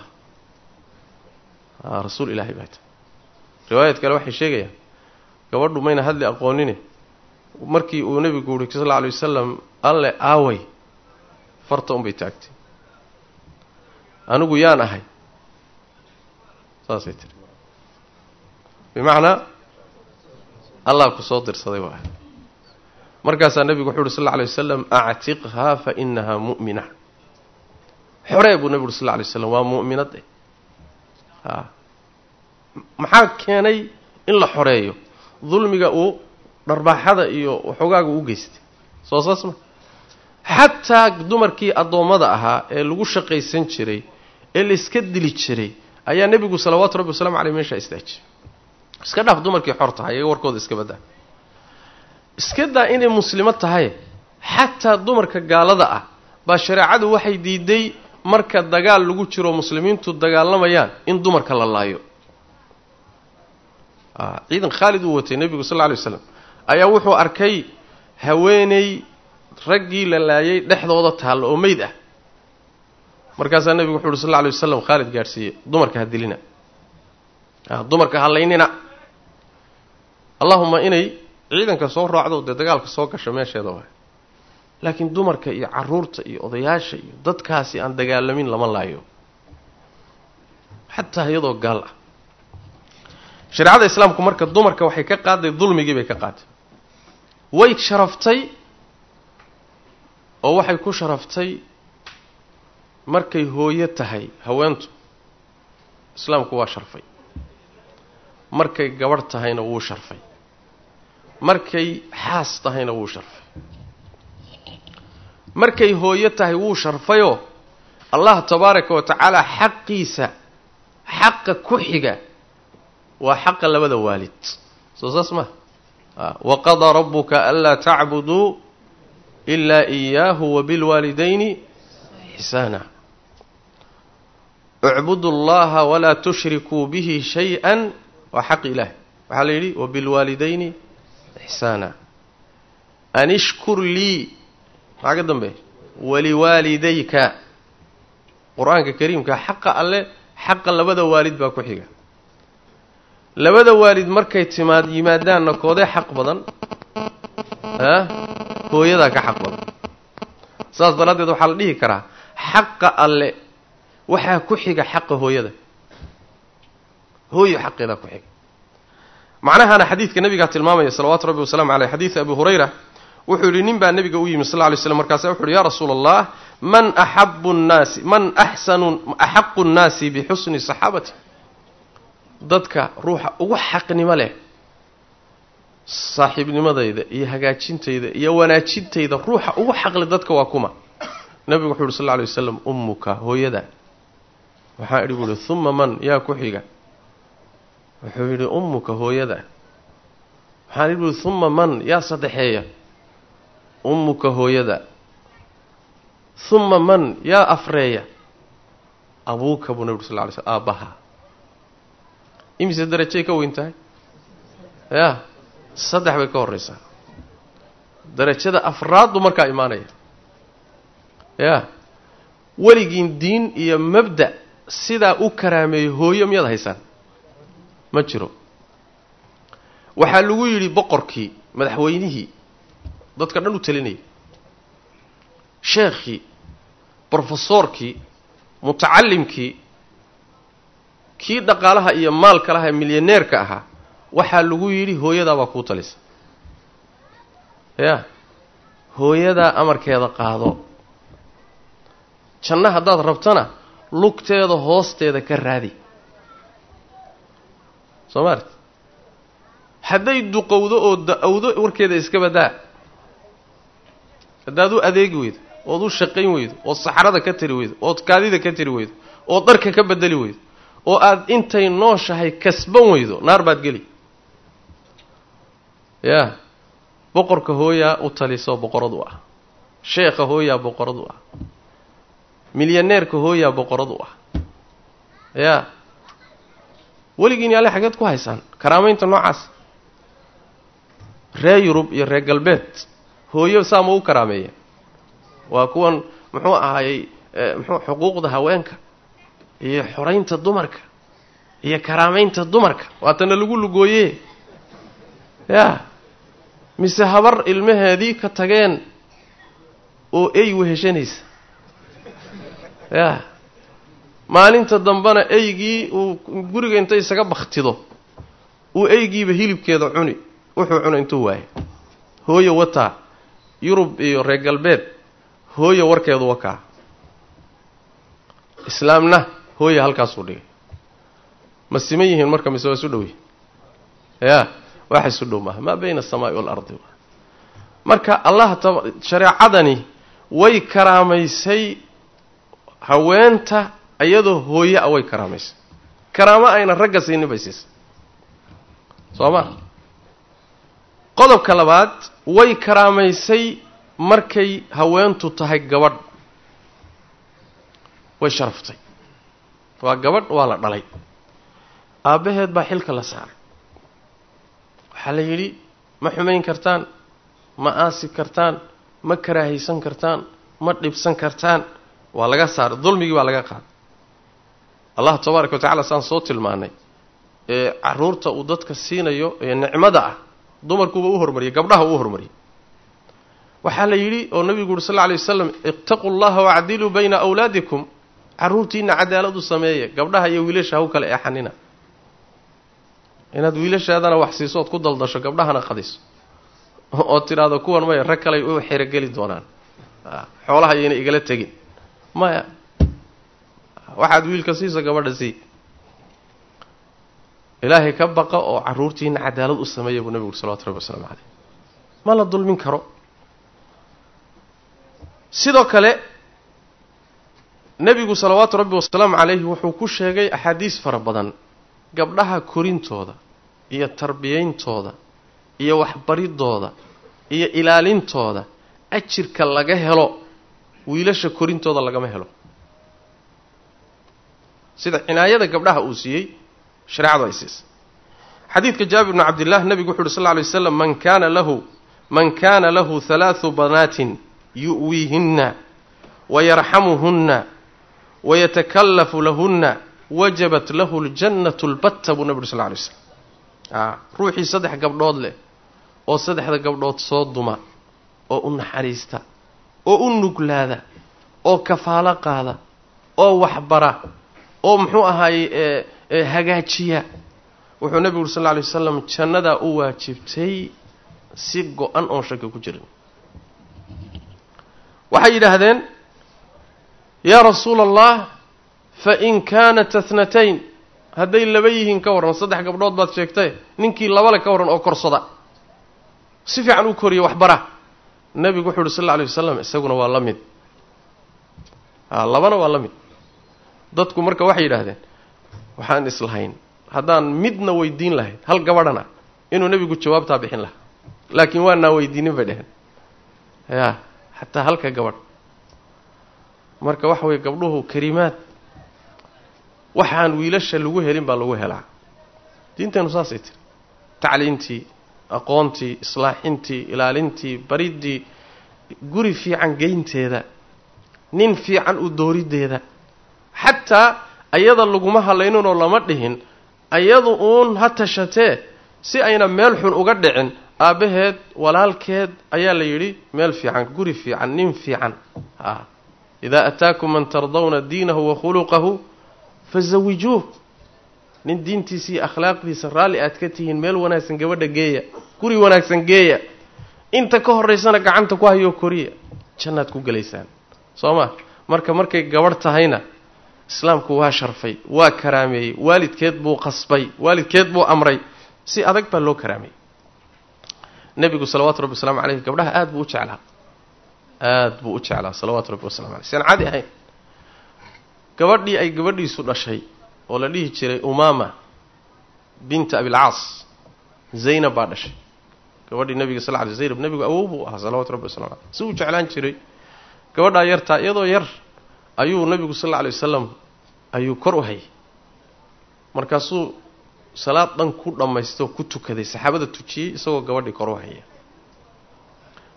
rasuul ilaahay baa tiri riwaayad kale waxay sheegayaan gabadhu mayna hadli aqoonine markii uu nebigu uhi sal alla alay wasalam alle aaway farta unbay taagtay anigu yaan ahay saasay tiri bimacnaa allah ku soo dirsaday waa markaasaa nebigu wuxu uhi sal alla alay wasalam actiqhaa fa inahaa mu'mina xoree buu nebigu uhi sal lla alay waslam waa mu'minade a maxaa keenay in la xoreeyo dulmiga uu dharbaaxada iyo waxoogaaga u geystay soo saas ma xataa dumarkii addoommada ahaa ee lagu shaqaysan jiray ee la iska dili jiray ayaa nebigu salawaatu rabbi wasalamu caleyh meeshaa istaajiyay iska dhaaf dumarkii xor tahay iyaga warkooda iska badaa iska daa inay muslimo tahay xataa dumarka gaalada ah baa shareecadu waxay diiday marka dagaal lagu jiro muslimiintu dagaalamayaan in dumarka la laayo ciidan khaalid uu watay nebigu sal lla lay waslam ayaa wuxuu arkay haweeney raggii la laayay dhexdooda taalla oo meyd ah markaasaa nebigu wuxu uhi sal lla lay wasalam khaalid gaadhsiiye dumarka ha dilina dumarka ha laynina allahuma inay ciidanka soo raacdo dee dagaalka soo gasho meesheeda waay laakiin dumarka iyo caruurta iyo odayaasha iyo dadkaasi aan dagaalamin lama laayo xataa iyadoo gaal ah shareecada islaamku marka dumarka waxay ka qaaday dulmigii bay ka qaaday way sharaftay oo waxay ku sharaftay markay hooyo tahay haweentu islaamku waa sharfay markay gabadh tahayna wuu sharfay markay xaas tahayna wuu sharfay markay hooyo tahay wuu sharfayoo allah tabaaraka wa tacaala xaqiisa xaqa ku xiga waa xaqa labada waalid soo saas ma waqadaa rabuka anlaa tacbuduu ilaa iyaahu wabilwaalidayni ixsaana icbudu llaha walaa tushrikuu bihi shay-an waa xaq ilaah waxaa la yidhi wabilwaalidayni ixsaana an ishkur lii maxaa ka dambe waliwaalidayka qur-aanka kariimka xaqa alle xaqa labada waalid baa ku xiga labada waalid markay timaad yimaadaanna koodee xaq badan ah hooyadaa ka xaq badan saas daraaddeed waxaa la dhihi karaa xaqa alle waxaa ku xiga xaqa hooyada hooyo xaqeedaa ku xiga macnahana xadiidka nabigaa tilmaamaya salawaatu rabbi wasalamu caleyh xadiida abi hurayra wuxuu yidhi nin baa nebiga u yimi sal lla lay slam markaasa wuxu uhi ya rasuula allah man axabu nnaasi man axsanu axaqu nnaasi bixusni saxaabati dadka ruuxa ugu xaqnimo leh saaxiibnimadayda iyo hagaajintayda iyo wanaajintayda ruuxa ugu xaqle dadka waa kuma nebigu wuxu uhi sal lla lay wasalam ummuka hooyada waxaa idhi buuhi uma man yaa ku xiga wuxuu yidhi ummuka hooyada waxaan idhi buuhi uma man yaa saddexeeya ummuka hooyada uma man yaa afreeya abuuka buu nebigu sal lla lay slm aabbaha imise darajay ka weyn tahay yaa saddex bay ka horraysaa darajada afraaddu markaa imaanaya yaa weligiin diin iyo mabda' sidaa u karaameeyey hooyo miyaad haysaan ma jiro waxaa lagu yidhi boqorkii madaxweynihii dadka dhan u talinayay sheekhii brofesoorkii mutacalimkii kii dhaqaalaha iyo maalka laha milyaneerka ahaa waxaa lagu yidhi hooyadaa baa kuu talisa yaa hooyadaa amarkeeda qaado janno haddaad rabtana lugteeda hoosteeda ka raadi soo maart hadday duqowdo oo da-owdo warkeeda iska badaa haddaad u adeegi weydo ood u shaqayn weydo ood saxrada ka tiri weydo ood kaadida ka tiri weydo ood dharka ka bedeli weydo oo aada intay nooshahay kasban weydo naar baad geli yaa boqorka hooyaa u talisoo boqorad u ah sheekha hooyaa boqorad u ah milyaneerka hooyaa boqorad u ah yaa weligiin yaale xageed ku haysaan karaamaynta noocaas reer yurub iyo reer galbeed hooyo saa ma u karaameeya waa kuwan muxuu ahaayey muxuu xuquuqda haweenka iyo xoraynta dumarka iyo karaamaynta dumarka waatana lagu lugooye ya mise habar ilmaheedii ka tageen oo ey weheshanaysa ya maalinta dambena eygii uu guriga inta isaga baktido uu eygiiba hilibkeeda cuni wuxuu cuna intuu waayo hooyo wataa yurub iyo reer galbeed hooyo warkeedu wakaa islaamna hooya halkaasuu dhigay ma siman yihiin marka mise waa isu dhow yihin ya wax isu dhow maaha maa bayna asamaai waalardi marka allah ta shareecadani way karaamaysay haweenta iyadoo hooye a way karaamaysay karaamo ayna ragga siinin bay siisay soo ma qodobka labaad way karaamaysay markay haweentu tahay gabadh way sharaftay waa gabadh waa la dhalay aabbaheed baa xilka la saaray waxaa la yidhi ma xumayn kartaan ma aasi kartaan ma karaahaysan kartaan ma dhibsan kartaan waa laga saaray dulmigii baa laga qaaday allah tabaaraka wa tacala saan soo tilmaanay ee caruurta uu dadka siinayo ee nicmada ah dumarkuuba u hormariyay gabdhaha uu hormariyay waxaa la yidhi oo nabigu uri sal lla alay wasalam ittaquu llaha wacdiluu bayna awlaadikum carruurtiina cadaalad u sameeya gabdhaha iyo wiilasha haw kale eexanina inaad wiilashaadana wax siiso ood ku daldasho gabdhahana qadiso ood tidhaahdo kuwan maya rag kaley u xerogeli doonaan xoolaha yayna igala tegin maya waxaad wiilka siisa gabadha sii ilaahay ka baqa oo carruurtiina cadaalad u sameeya buu nabigu uri salawatu rabbi wasalaamu caleyh ma la dulmin karo sidoo kale nebigu salawaatu rabbi wasalaamu calayhi wuxuu ku sheegay axaadiis fara badan gabdhaha korintooda iyo tarbiyayntooda iyo waxbaridooda iyo ilaalintooda ajirka laga helo wiilasha korintooda lagama helo sida cinaayada gabdhaha uu siiyey shareecadu ay siisay xadiidka jaabir bni cabdillah nebigu wuxu uhi sal lla alay waslam man kaana lahu man kaana lahu halaathu banaatin yu'wiihinna wayarxamuhunna wayatakallafu lahunna wajabat lahu ljannatu lbatta buu nebi uri sal lla alay slam a ruuxii saddex gabdhood leh oo saddexda gabdhood soo duma oo u naxariista oo u nuglaada oo kafaalo qaada oo waxbara oo muxuu ahaayey hagaajiya wuxuu nebigu uri sal lla alay wasalam jannadaa u waajibtay si go-an oon shaki ku jirin waxay yidhaahdeen yaa rasuula allah fain kaanat athnatayn hadday laba yihiin ka warran saddex gabdhood baad sheegtay ninkii labale ka warran oo korsada si fiican u koriya waxbara nebigu wuxuu uhi sal alla alay wasalam isaguna waa la mid a labana waa la mid dadku marka waxay yidhaahdeen waxaan islahayn haddaan midna weydiin lahayn hal gabadhana inuu nebigu jawaabtaa bixin lahaa laakiin waanaa weydiinin bay dheheen ya xataa halka gabadh marka waxa weeye gabdhuhu karimaad waxaan wiilasha lagu helin baa lagu helaa diinteennu saasay tiri tacliintii aqoontii islaaxintii ilaalintii bariddii guri fiican geynteeda nin fiican u dooriddeeda xataa ayada laguma hadlayninoo lama dhihin ayadu uun ha tashatee si ayna meel xun uga dhicin aabbaheed walaalkeed ayaa la yidhi meel fiican guri fiican nin fiican a idaa ataakum man tardawna diinahu wa khuluqahu fazawijuuh nin diintiisa iyo akhlaaqdiisa raalli aad ka tihiin meel wanaagsan gabadha geeya guri wanaagsan geeya inta ka horaysana gacanta ku hayoo koriya jannaad ku gelaysaan soo ma marka markay gabadh tahayna islaamku waa sharfay waa karaameeyey waalidkeed buu qasbay waalidkeed buu amray si adag baa loo karaameeyey nebigu salawaatu rabbi waslamu caleyh gabdhaha aada buu u jeclaa aada buu u jeclaa salawaatu rabbi waslamu aleyh sian cadi ahayn gabadhii ay gabadhiisu dhashay oo la dhihi jiray umaama binta abilcaas zaynab baa dhashay gabadhii nabiga sal ly zaynab nebigu awow buu ahaa salawatu rabbi waslamu aleyh si uu jeclaan jiray gabadhaa yartaa iyadoo yar ayuu nabigu sal alla alay wasalam ayuu kor u hayay markaasuu salaad dhan ku dhammaystay oo ku tukaday saxaabada tujiyey isagoo gabadhii kor u haya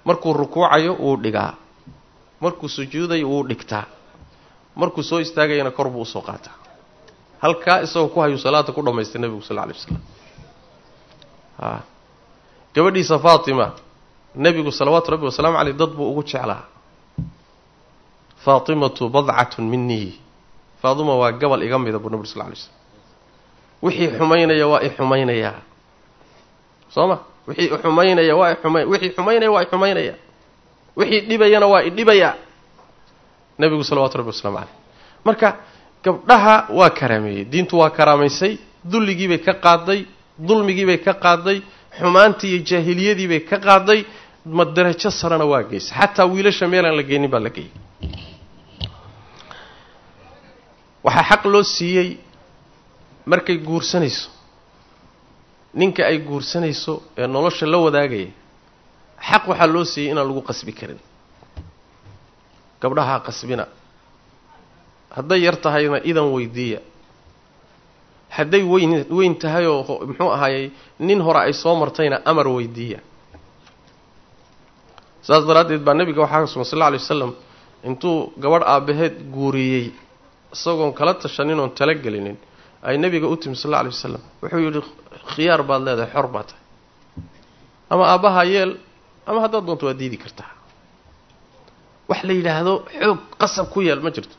markuu rukuucayo wuu dhigaa markuu sujuudayo wuu dhigtaa markuu soo istaagayana kor buu usoo qaataa halkaa isagoo ku hayuu salaada ku dhammaystay nebigu sal lla alay waslam a gabadhiisa faatima nebigu salawaatu rabbi wasalaamu caleyh dad buu ugu jeclaa faatimatu badcatun minii faatima waa gabal iga mida buu nabig sal lay slam wixii xumaynaya waa i xumaynayaa soo ma wixii xumaynaya waa xuma wixii xumaynaya waa i xumaynaya wixii dhibayana waa i dhibayaa nebigu salawatu rabbi waslamu caleyh marka gabdhaha waa karaameeyey diintu waa karaamaysay dulligiibay ka qaaday dulmigiibay ka qaaday xumaantii iyo jaahiliyadiibay ka qaaday ma darajo sarena waa geysay xataa wiilasha meelaan la geynin baa la geeyey waxaa xaq loo siiyey markay guursanayso ninka ay guursanayso ee nolosha la wadaagaya xaq waxaa loo siiyey inaan lagu qasbi karin gabdhaha qasbina hadday yar tahayna idan weydiiya hadday weyn weyn tahay oo muxuu ahaayey nin hore ay soo martayna amar weydiiya saas daraaddeed baa nebiga waxaa ka sugan sal alla alay wasalam intuu gabadh aabbaheed guuriyey isagoon kala tashanin oon talagelinin ay nebiga u timi sal alla alay wasalam wuxuu yidhi khiyaar baad leedahay xor baa tahay ama aabbaha yeel ama haddaad doonto waad diidi kartaa wax la yidhaahdo xoog qasab ku yeel ma jirto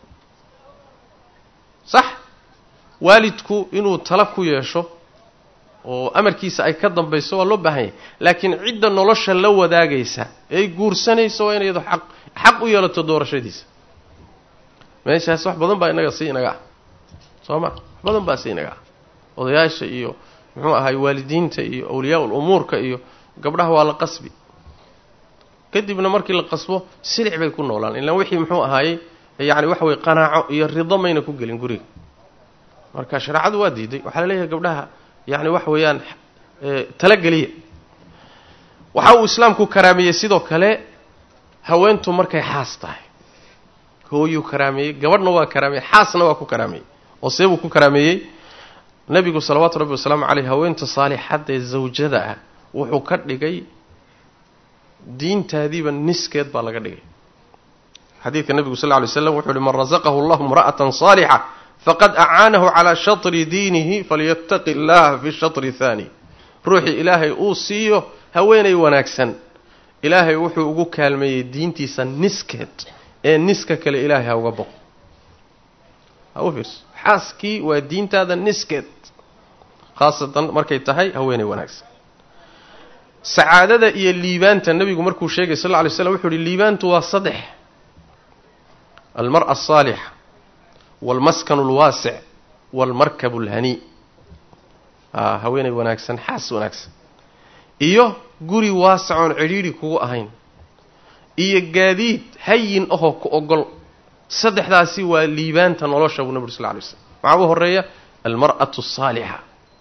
sax waalidku inuu tala ku yeesho oo amarkiisa ay ka dambayso waa loo baahan yahay laakiin cidda nolosha la wadaagaysa eey guursanayso waa inay iyado xaq xaq u yeelato doorashadiisa meeshaas wax badan baa inaga si inaga ah soo ma wax badan baa si inaga ah odayaasha iyo muxuu ahay waalidiinta iyo awliyaa-ul umuurka iyo gabdhaha waa la qasbi kadibna markii la qasbo silic bay ku noolaan ilaan wixii muxuu ahaayey yacni waxa weye qanaaco iyo rido mayna ku gelin guriga marka shareecadu waa diiday waxaa la leeyahay gabdhaha yacni waxa weeyaan talageliya waxa uu islaamku karaameeyey sidoo kale haweentu markay xaas tahay hooyuu karaameeyey gabadhna waa karaameeyey xaasna waa ku karaameeyey oo see buu ku karaameeyey nebigu salawaatu rabbi wasalaamu caleyh haweenta saalixadda ee zawjada ah wuxuu ka dhigay diintaadiiba niskeed baa laga dhigay xadiidka nebigu sal lla alay slam wuxu uhi man rasaqahu allahu imra'atan saalixa faqad acaanahu calaa shatri diinihi falyattaqi illaha fi shatri haani ruuxii ilaahay uu siiyo haweenay wanaagsan ilaahay wuxuu ugu kaalmeeyey diintiisa niskeed ee niska kale ilaahay ha uga boqo ha u fiirso xaaskii waa diintaada niskeed khaasatan markay tahay haweenay wanaagsan sacaadada iyo liibaanta nebigu markuu sheegay sal lla alay slam wuxuu uhi liibaantu waa saddex almar'a asaalixa waalmaskanu alwaasic waalmarkabu alhanii a haweenay wanaagsan xaas wanaagsan iyo guri waasac oon cidhiidhi kugu ahayn iyo gaadiid hayin ahoo ku ogol saddexdaasi waa liibaanta nolosha buu nabi ur sal ly slam maxaa u horeeya almar'atu asaalixa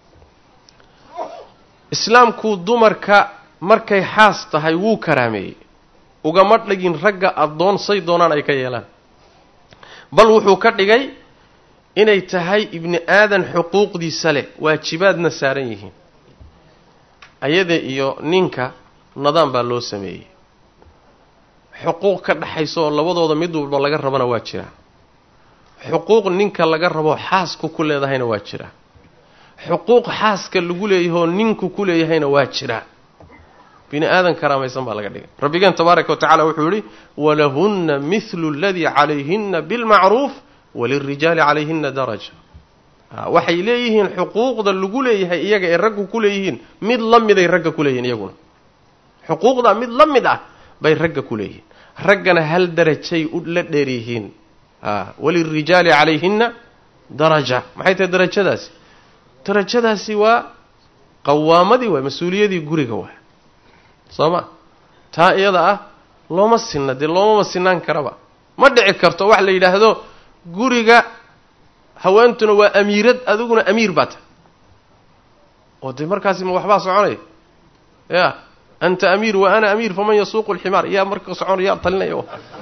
islaamku dumarka markay xaas tahay wuu karaameeyey ugama dhigin ragga addoon say doonaan ay ka yeelaan bal wuxuu ka dhigay inay tahay ibni aadan xuquuqdiisa leh waajibaadna saaran yihiin ayada iyo ninka nadaan baa loo sameeyey xuquuq ka dhaxaysa oo labadooda mid walba laga rabana waa jira xuquuq ninka laga rabo xaasku ku leedahayna waa jira xuquuq xaaska lagu leeyahoo ninku ku leeyahayna waa jira bini aadan karaamaysan baa laga dhigay rabbigeen tabaaraka wa tacala wuxuu yihi walahunna mithlu aladii calayhina bilmacruuf walilrijaali calayhina daraja waxay leeyihiin xuquuqda lagu leeyahay iyaga ee raggu ku leeyihiin mid la miday ragga ku leeyihiin iyaguna xuquuqda mid la mid ah bay ragga ku leeyihiin raggana hal darajay la dheer yihiin walilrijaali calayhina daraja maxay tahay darajadaasi darajadaasi waa qawaamadii waay mas-uuliyadii guriga waay soo ma taa iyada ah looma sinna dee loomama sinaan karaba ma dhici karto wax la yidhaahdo guriga haweentuna waa amiirad adiguna amiir baa tahay oo dee markaasi ma waxbaa soconaya ya anta amiir wa ana amiir faman yasuuqu alximaar yaa marka socon yaa talinaya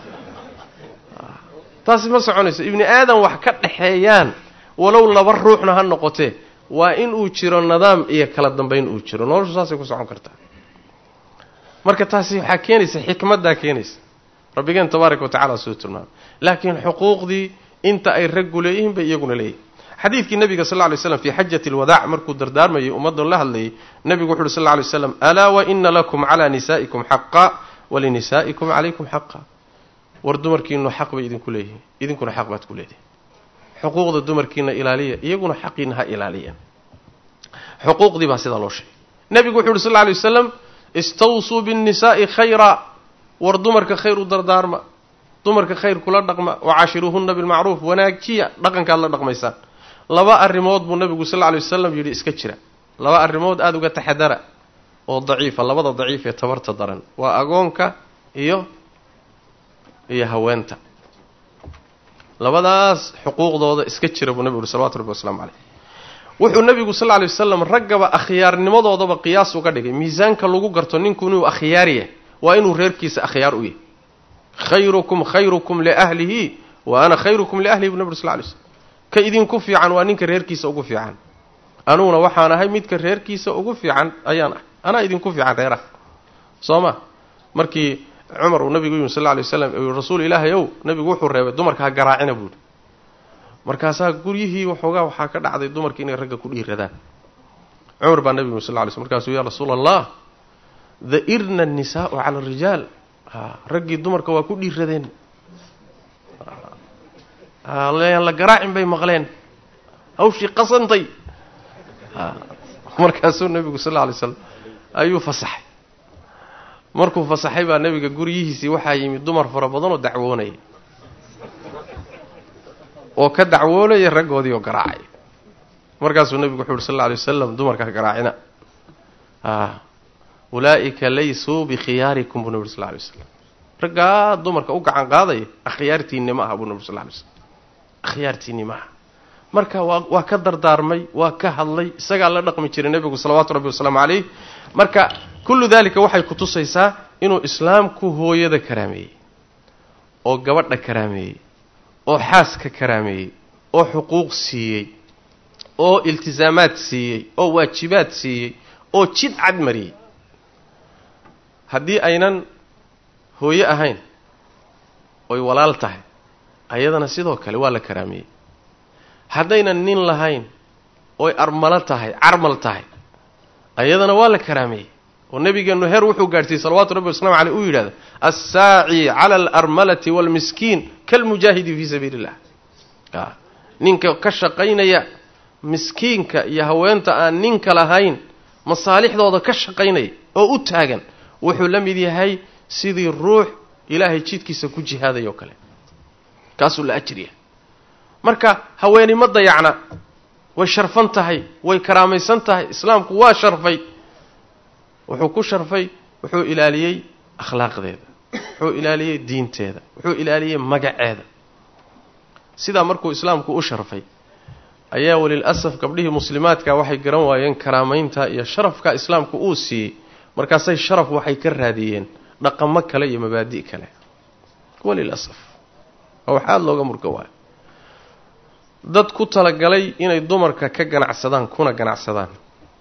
taasi ma soconayso ibni aadan wax ka dhexeeyaan walow laba ruuxna ha noqotee waa in uu jiro nidaam iyo kala dambayn uu jiro noloshu saasay ku socon kartaa marka taasi waxaa keenaysa xikmaddaa keenaysa rabbigeen tabaaraka wa tacala suu tilmaamay laakiin xuquuqdii inta ay raggu leeyihiin bay iyaguna leeyihin xadiidkii nabiga sal ly slam fii xajati alwadaac markuu dardaarmayay ummaddan la hadlayay nebigu wuxu uhi sal ly slam alaa wa ina lakum calaa nisaa'ikum xaqa walinisaa'ikum calaykum xaqa war dumarkiinu xaq bay idinku leeyihiin idinkuna xaq baad ku leedihin xuquuqda dumarkiina ilaaliya iyaguna xaqiina ha ilaaliyan xuquuqdii baa sidaa loo sheegay nebigu wuxu uhi sal ly wasalam istawsuu binnisaa'i khayra war dumarka khayr u dardaarma dumarka khayr kula dhaqma wacaashiruuhunna bilmacruuf wanaajiya dhaqankaad la dhaqmaysaan laba arrimood buu nebigu sal lla lay wasalam yidhi iska jira laba arrimood aada uga taxadara oo daciifa labada daciif ee tabarta daran waa agoonka iyo iyo haweenta labadaas xuquuqdooda iska jira buu nebigu uhi salawatu rabbi wasalaamu caleyh wuxuu nebigu sal lla lay wasalam raggaba akhyaarnimadoodaba qiyaas uga dhigay miisaanka lagu garto ninku inuu akhyaar yahay waa inuu reerkiisa akhyaar u yahay khayrukum khayrukum liahlihi wa ana khayrukum liahlihi bu nebi sl lay slm ka idinku fiican waa ninka reerkiisa ugu fiican anuguna waxaan ahay midka reerkiisa ugu fiican ayaan ah anaa idinku fiican reeraha soo ma markii cumar uu nabigu yimi sal lla lay waslam rasuul ilaahay ow nabigu wuxuu reebay dumarka ha garaacina buuhi markaasaa guryihii waxoogaa waxaa ka dhacday dumarki inay ragga ku dhiiradaan cumar baa nabigu yimi sal lla lay slm markaasuu ya rasuula allah dairna annisaau cala arijaal raggii dumarka waa ku dhiiradeen layaan la garaacin bay maqleen hawshii qasantay markaasuu nebigu sal lla alay slam ayuu fasaxay markuu fasaxay baa nebiga guryihiisii waxaa yimid dumar fara badan oo dacwoonaya oo ka dacwoonaya raggoodii oo garaacay markaasuu nebigu wuxu uhi sal alla alay wasalam dumarka ha garaacina ulaa'ika laysuu bikhiyaarikum buu nebi ur sal lla alay waslam raggaa dumarka u gacan qaadaya akhyaartiinni ma aha buu nebi sal lla alay slam akhyaartiinni ma aha marka waa waa ka dardaarmay waa ka hadlay isagaa la dhaqmi jiray nebigu salawaatu rabbi wasalaamu calayh marka kullu daalika waxay ku tusaysaa inuu islaamku hooyada karaameeyey oo gabadha karaameeyey oo xaaska karaameeyey oo xuquuq siiyey oo iltisaamaad siiyey oo waajibaad siiyey oo jid cad mariyey haddii aynan hooye ahayn oy walaal tahay ayadana sidoo kale waa la karaameeyey haddaynan nin lahayn oy armalo tahay carmal tahay ayadana waa la karaameeyey oo nebigeennu heer wuxuu gaadhsiiyey salawatu rabbi waslamu caleyh uu yidhahda assaaci cala alarmalati waalmiskiin kalmujaahidi fii sabiili illah ninka ka shaqaynaya miskiinka iyo haweenta aan ninka lahayn masaalixdooda ka shaqaynaya oo u taagan wuxuu la mid yahay sidii ruux ilaahay jidkiisa ku jihaaday oo kale kaasuu la ajriya marka haweeni ma dayacna way sharfan tahay way karaamaysan tahay islaamku waa sharfay wuxuu ku sharfay wuxuu ilaaliyey akhlaaqdeeda wuxuu ilaaliyey diinteeda wuxuu ilaaliyey magaceeda sidaa markuu islaamku u sharfay ayaa walil asaf gabdhihii muslimaadka waxay garan waayeen karaamaynta iyo sharafka islaamku uu siiyey markaasay sharaf waxay ka raadiyeen dhaqamo kale iyo mabaadi' kale walil asaf waa wax aada looga murga waayo dad ku talagalay inay dumarka ka ganacsadaan kuna ganacsadaan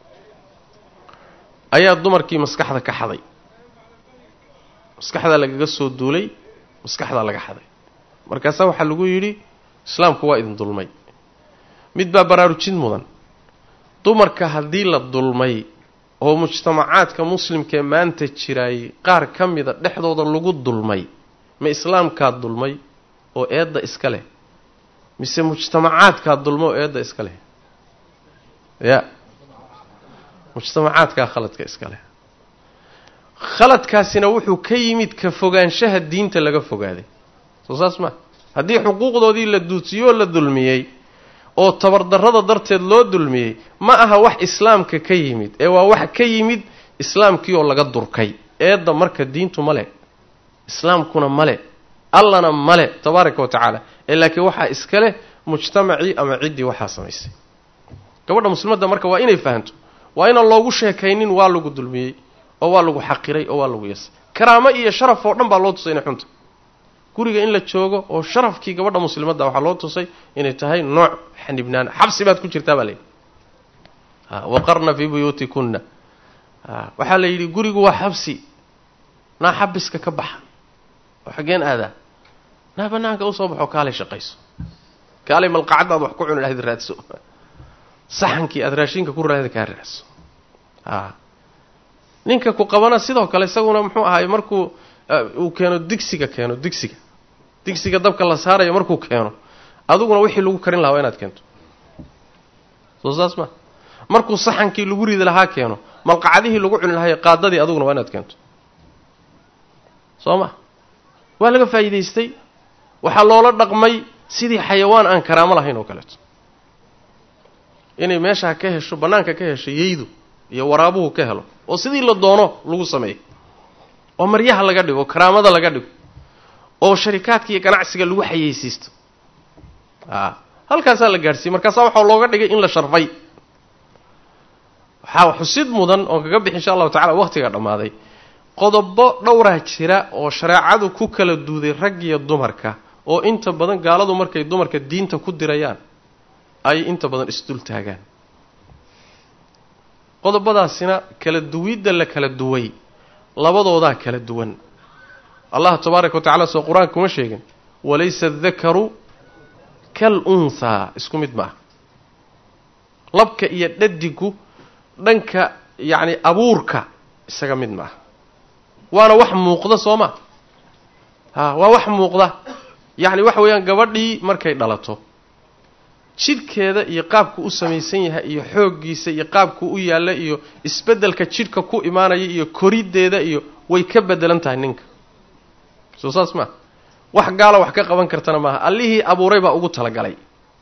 ayaa dumarkii maskaxda ka xaday maskaxdaa lagaga soo duulay maskaxdaa laga xaday markaasaa waxaa lagu yidhi islaamku waa idin dulmay mid baa baraarujin mudan dumarka haddii la dulmay oo mujtamacaadka muslimkaee maanta jiraayay qaar ka mida dhexdooda lagu dulmay ma islaamkaa dulmay oo eedda iska leh mise mujtamacaadkaa dulmay oo eedda iska leh ya mujtamacaadkaa khaladka iska leh khaladkaasina wuxuu ka yimid ka fogaanshaha diinta laga fogaaday soo saas maa haddii xuquuqdoodii la duudsiyey oo la dulmiyey oo tabardarrada darteed loo dulmiyey ma aha wax islaamka ka yimid ee waa wax ka yimid islaamkii oo laga durkay eedda marka diintu male islaamkuna male allana male tabaaraka wa tacaala ee laakiin waxaa iska leh mujtamacii ama ciddii waxaa samaysay gabadha muslimadda marka waa inay fahanto waa inaan loogu sheekaynin waa lagu dulmiyey oo waa lagu xaqiray oo waa lagu yasay karaamo iyo sharaf oo dhan baa loo tusay inay xunta guriga in la joogo oo sharafkii gabadha muslimadda waxaa loo tusay inay tahay nooc xanibnaan xabsi baad ku jirtaa baa layidhi waqarna fii buyuutikunna waxaa la yidhi gurigu waa xabsi naa xabiska ka baxa oo xaggeen aadaa naa banaanka usoo baxo kaalay shaqayso kaalay malqacadda aad wax ku cuni lahayd raadso saxankii aada raashinka ku raada kaa raadso a ninka ku qabana sidoo kale isaguna muxuu ahaay markuu uu keeno digsiga keeno digsiga digsiga dabka la saarayo markuu keeno adiguna wixii lagu karin lahaa waa inaad keento soo saas ma markuu saxankii lagu ridi lahaa keeno malqacadihii lagu cuni lahayo qaadadii adiguna waa inaad keento soo ma waa laga faa'iidaystay waxaa loola dhaqmay sidii xayawaan aan karaamo lahayn oo kaleeto inay meeshaa ka hesho bannaanka ka hesho yeydu iyo waraabuhu ka helo oo sidii la doono lagu sameeyo oo maryaha laga dhigo karaamada laga dhigo oo sharikaadka iyo ganacsiga lagu xayeysiisto a halkaasaa la gaadhsiiyey markaasaa waxaa looga dhigay in la sharfay waxaa xusid mudan oon kaga bixi insha allahu tacala waqtiga dhammaaday qodobo dhowraa jira oo shareecadu ku kala duuday rag iyo dumarka oo inta badan gaaladu markay dumarka diinta ku dirayaan ay inta badan isdul taagaan qodobadaasina kala duwidda la kala duway labadoodaa kala duwan allah tabaaraka wa tacala soo qur-aanka kuma sheegin walaysa adakaru kal unthaa isku mid maaha labka iyo dhadigu dhanka yacni abuurka isaga mid maaha waana wax muuqda soo ma ha waa wax muuqda yacni waxa weeyaan gabadhii markay dhalato jidhkeeda iyo qaabku u samaysan yahay iyo xooggiisa iyo qaabku u yaalla iyo isbeddelka jidhka ku imaanaya iyo koriddeeda iyo way ka beddelan tahay ninka soo saas maa wax gaala wax ka qaban kartana maaha allihii abuuray baa ugu talagalay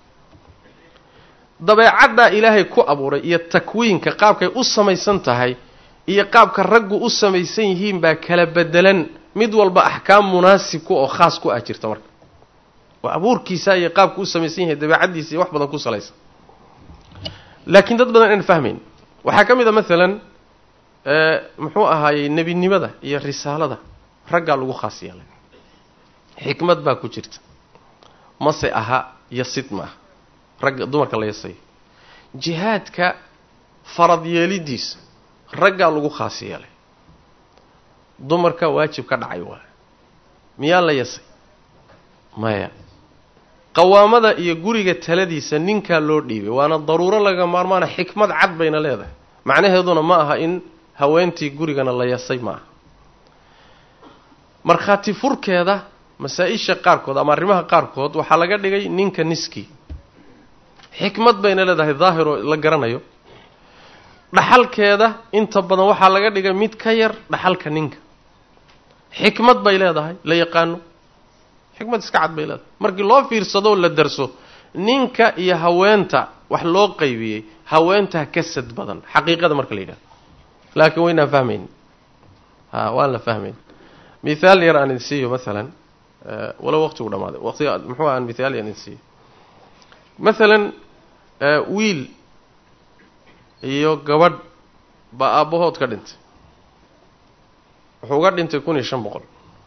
dabeecaddaa ilaahay ku abuuray iyo takwiinka qaabkay u samaysan tahay iyo qaabka raggu u samaysan yihiin baa kala beddelan mid walba axkaam munaasibku oo khaas ku ah jirta marka oo abuurkiisa iyo qaabku u samaysan yahay dabeecaddiisa iyo wax badan ku salaysan laakiin dad badan aan fahmayn waxaa ka mid a maalan muxuu ahaayey nebinimada iyo risaalada raggaa lagu khaas yeelay xikmad baa ku jirta mase aha yasid ma aha ragga dumarka la yasayo jihaadka farad yeelidiisa raggaa lagu khaas yeelay dumarka waajib ka dhacay waa miyaa la yasay maya qawaamada iyo guriga taladiisa ninkaa loo dhiibay waana daruuro laga maarmaana xikmad cad bayna leedahay macnaheeduna ma aha in haweentii gurigana la yasay ma aha markhaati furkeeda masaa-isha qaarkood ama arrimaha qaarkood waxaa laga dhigay ninka niskii xikmad bayna leedahay daahiroo la garanayo dhaxalkeeda inta badan waxaa laga dhigay mid ka yar dhaxalka ninka xikmad bay leedahay la yaqaano xikmad iska cad bay leedahay markii loo fiirsadoo la darso ninka iyo haweenta wax loo qaybiyey haweentaa ka sad badan xaqiiqada marka la yidhahdo laakiin waynaan fahmayn a waan la fahmayn mithaal yar aan idin siiyo maalan walow waqtigu dhamaaday waqtiga muxuu aan mithaal yar aan idin siiyo maalan wiil iyo gabadh baa aabbahood ka dhintay wuxuu uga dhintay kun iyo shan boqol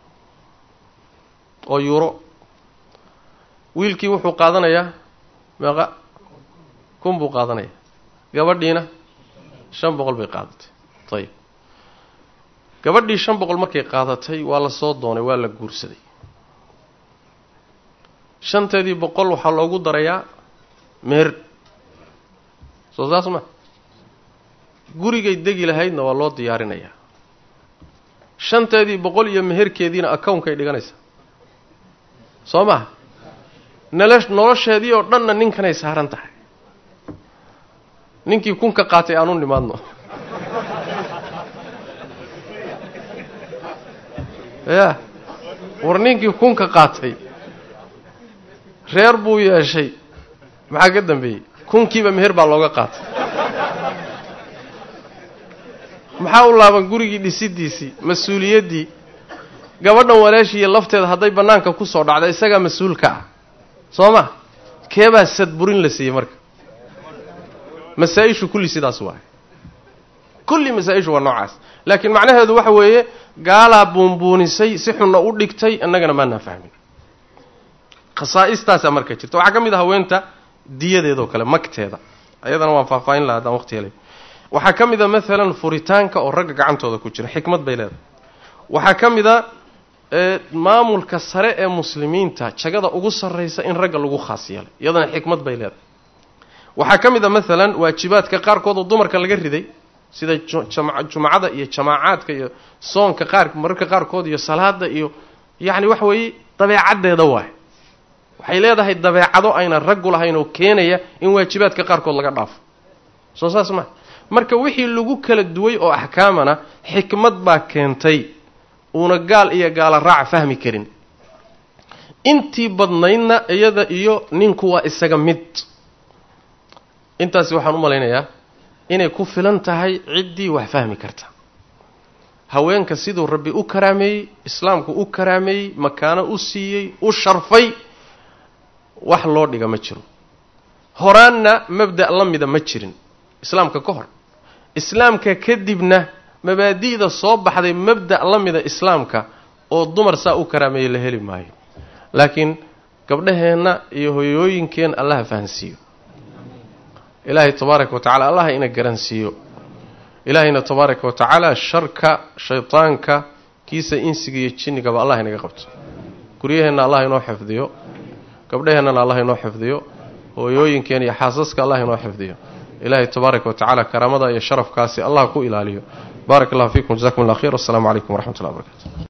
oo yuuro wiilkii wuxuu qaadanayaa meeqa kun buu qaadanaya gabadhiina shan boqol bay qaadatay ayib gabadhii shan boqol markay qaadatay waa la soo doonay waa la guursaday shanteedii boqol waxaa loogu darayaa meer soo saas ma gurigay degi lahaydna waa loo diyaarinayaa shanteedii boqol iyo meherkeediina account-kay dhiganaysaa soo maha nala nolosheedii oo dhanna ninkanay saaran tahay ninkii kunka qaatay aan u nimaadno ya war ninkii kunka qaatay reer buu yeeshay maxaa ka dambeeyey kunkiiba meher baa looga qaatay maxaa u laaban gurigii dhisidiisii mas-uuliyaddii gabadhan walaashiiyo lafteeda hadday bannaanka ku soo dhacda isagaa mas-uulka ah soo ma keebaa sadburin la siiyey marka masaa-ishu kulli sidaas waaye kulli masaa-ishu waa noocaas laakiin macnaheedu waxa weeye gaalaa buunbuunisay si xunna u dhigtay annagana maanaan fahmin khasaa'istaasaa marka jirta waxaa ka mid ah haweenta diyadeedoo kale magteeda ayadana waan faahfaahin laha haddaan waqti helay waxaa ka mid a maalan furitaanka oo ragga gacantooda ku jira xikmad bay leedahay waxaa ka mid a maamulka sare ee muslimiinta jagada ugu sarraysa in ragga lagu khaas yeelay iyadana xikmad bay leedahay waxaa ka mid a maalan waajibaadka qaarkood oo dumarka laga riday sida jumcada iyo jamaacaadka iyo soonka qaar mararka qaarkood iyo salaada iyo yacni waxa weeye dabeecaddeeda waay waxay leedahay dabeecado aynan raggu lahayn oo keenaya in waajibaadka qaarkood laga dhaafo soo saas maa marka wixii lagu kala duway oo axkaamana xikmad baa keentay uuna gaal iyo gaala raac fahmi karin intii badnaydna iyada iyo ninku waa isaga mid intaasi waxaan u malaynayaa inay ku filan tahay ciddii wax fahmi karta haweenka siduu rabbi u karaameeyey islaamku u karaameeyey makaano u siiyey u sharfay wax loo dhiga ma jiro horaanna mabda' la mida ma jirin islaamka ka hor islaamka kadibna mabaadi'da soo baxday mabda' la mida islaamka oo dumar saa u karaameeyey la heli maayo laakiin gabdhaheenna iyo hoyooyinkeen allaha fahansiiyo ilaahay tabaaraka wa tacala allaha ina garansiiyo ilaahayna tabaaraka wa tacaala sharka shaydaanka kiisa insiga iyo jinnigaba allah inaga qabto guryaheenna allah inoo xifdiyo gabdhaheennana allah inoo xifdiyo hooyooyinkeen iyo xaasaska allah inoo xifdiyo ilaahay tabaaraka wa tacala karaamada iyo sharafkaasi allah ku ilaaliyo baarak allah fiikum jazakum allah khayr wassalamu calaykum waraxmat ullah barkatu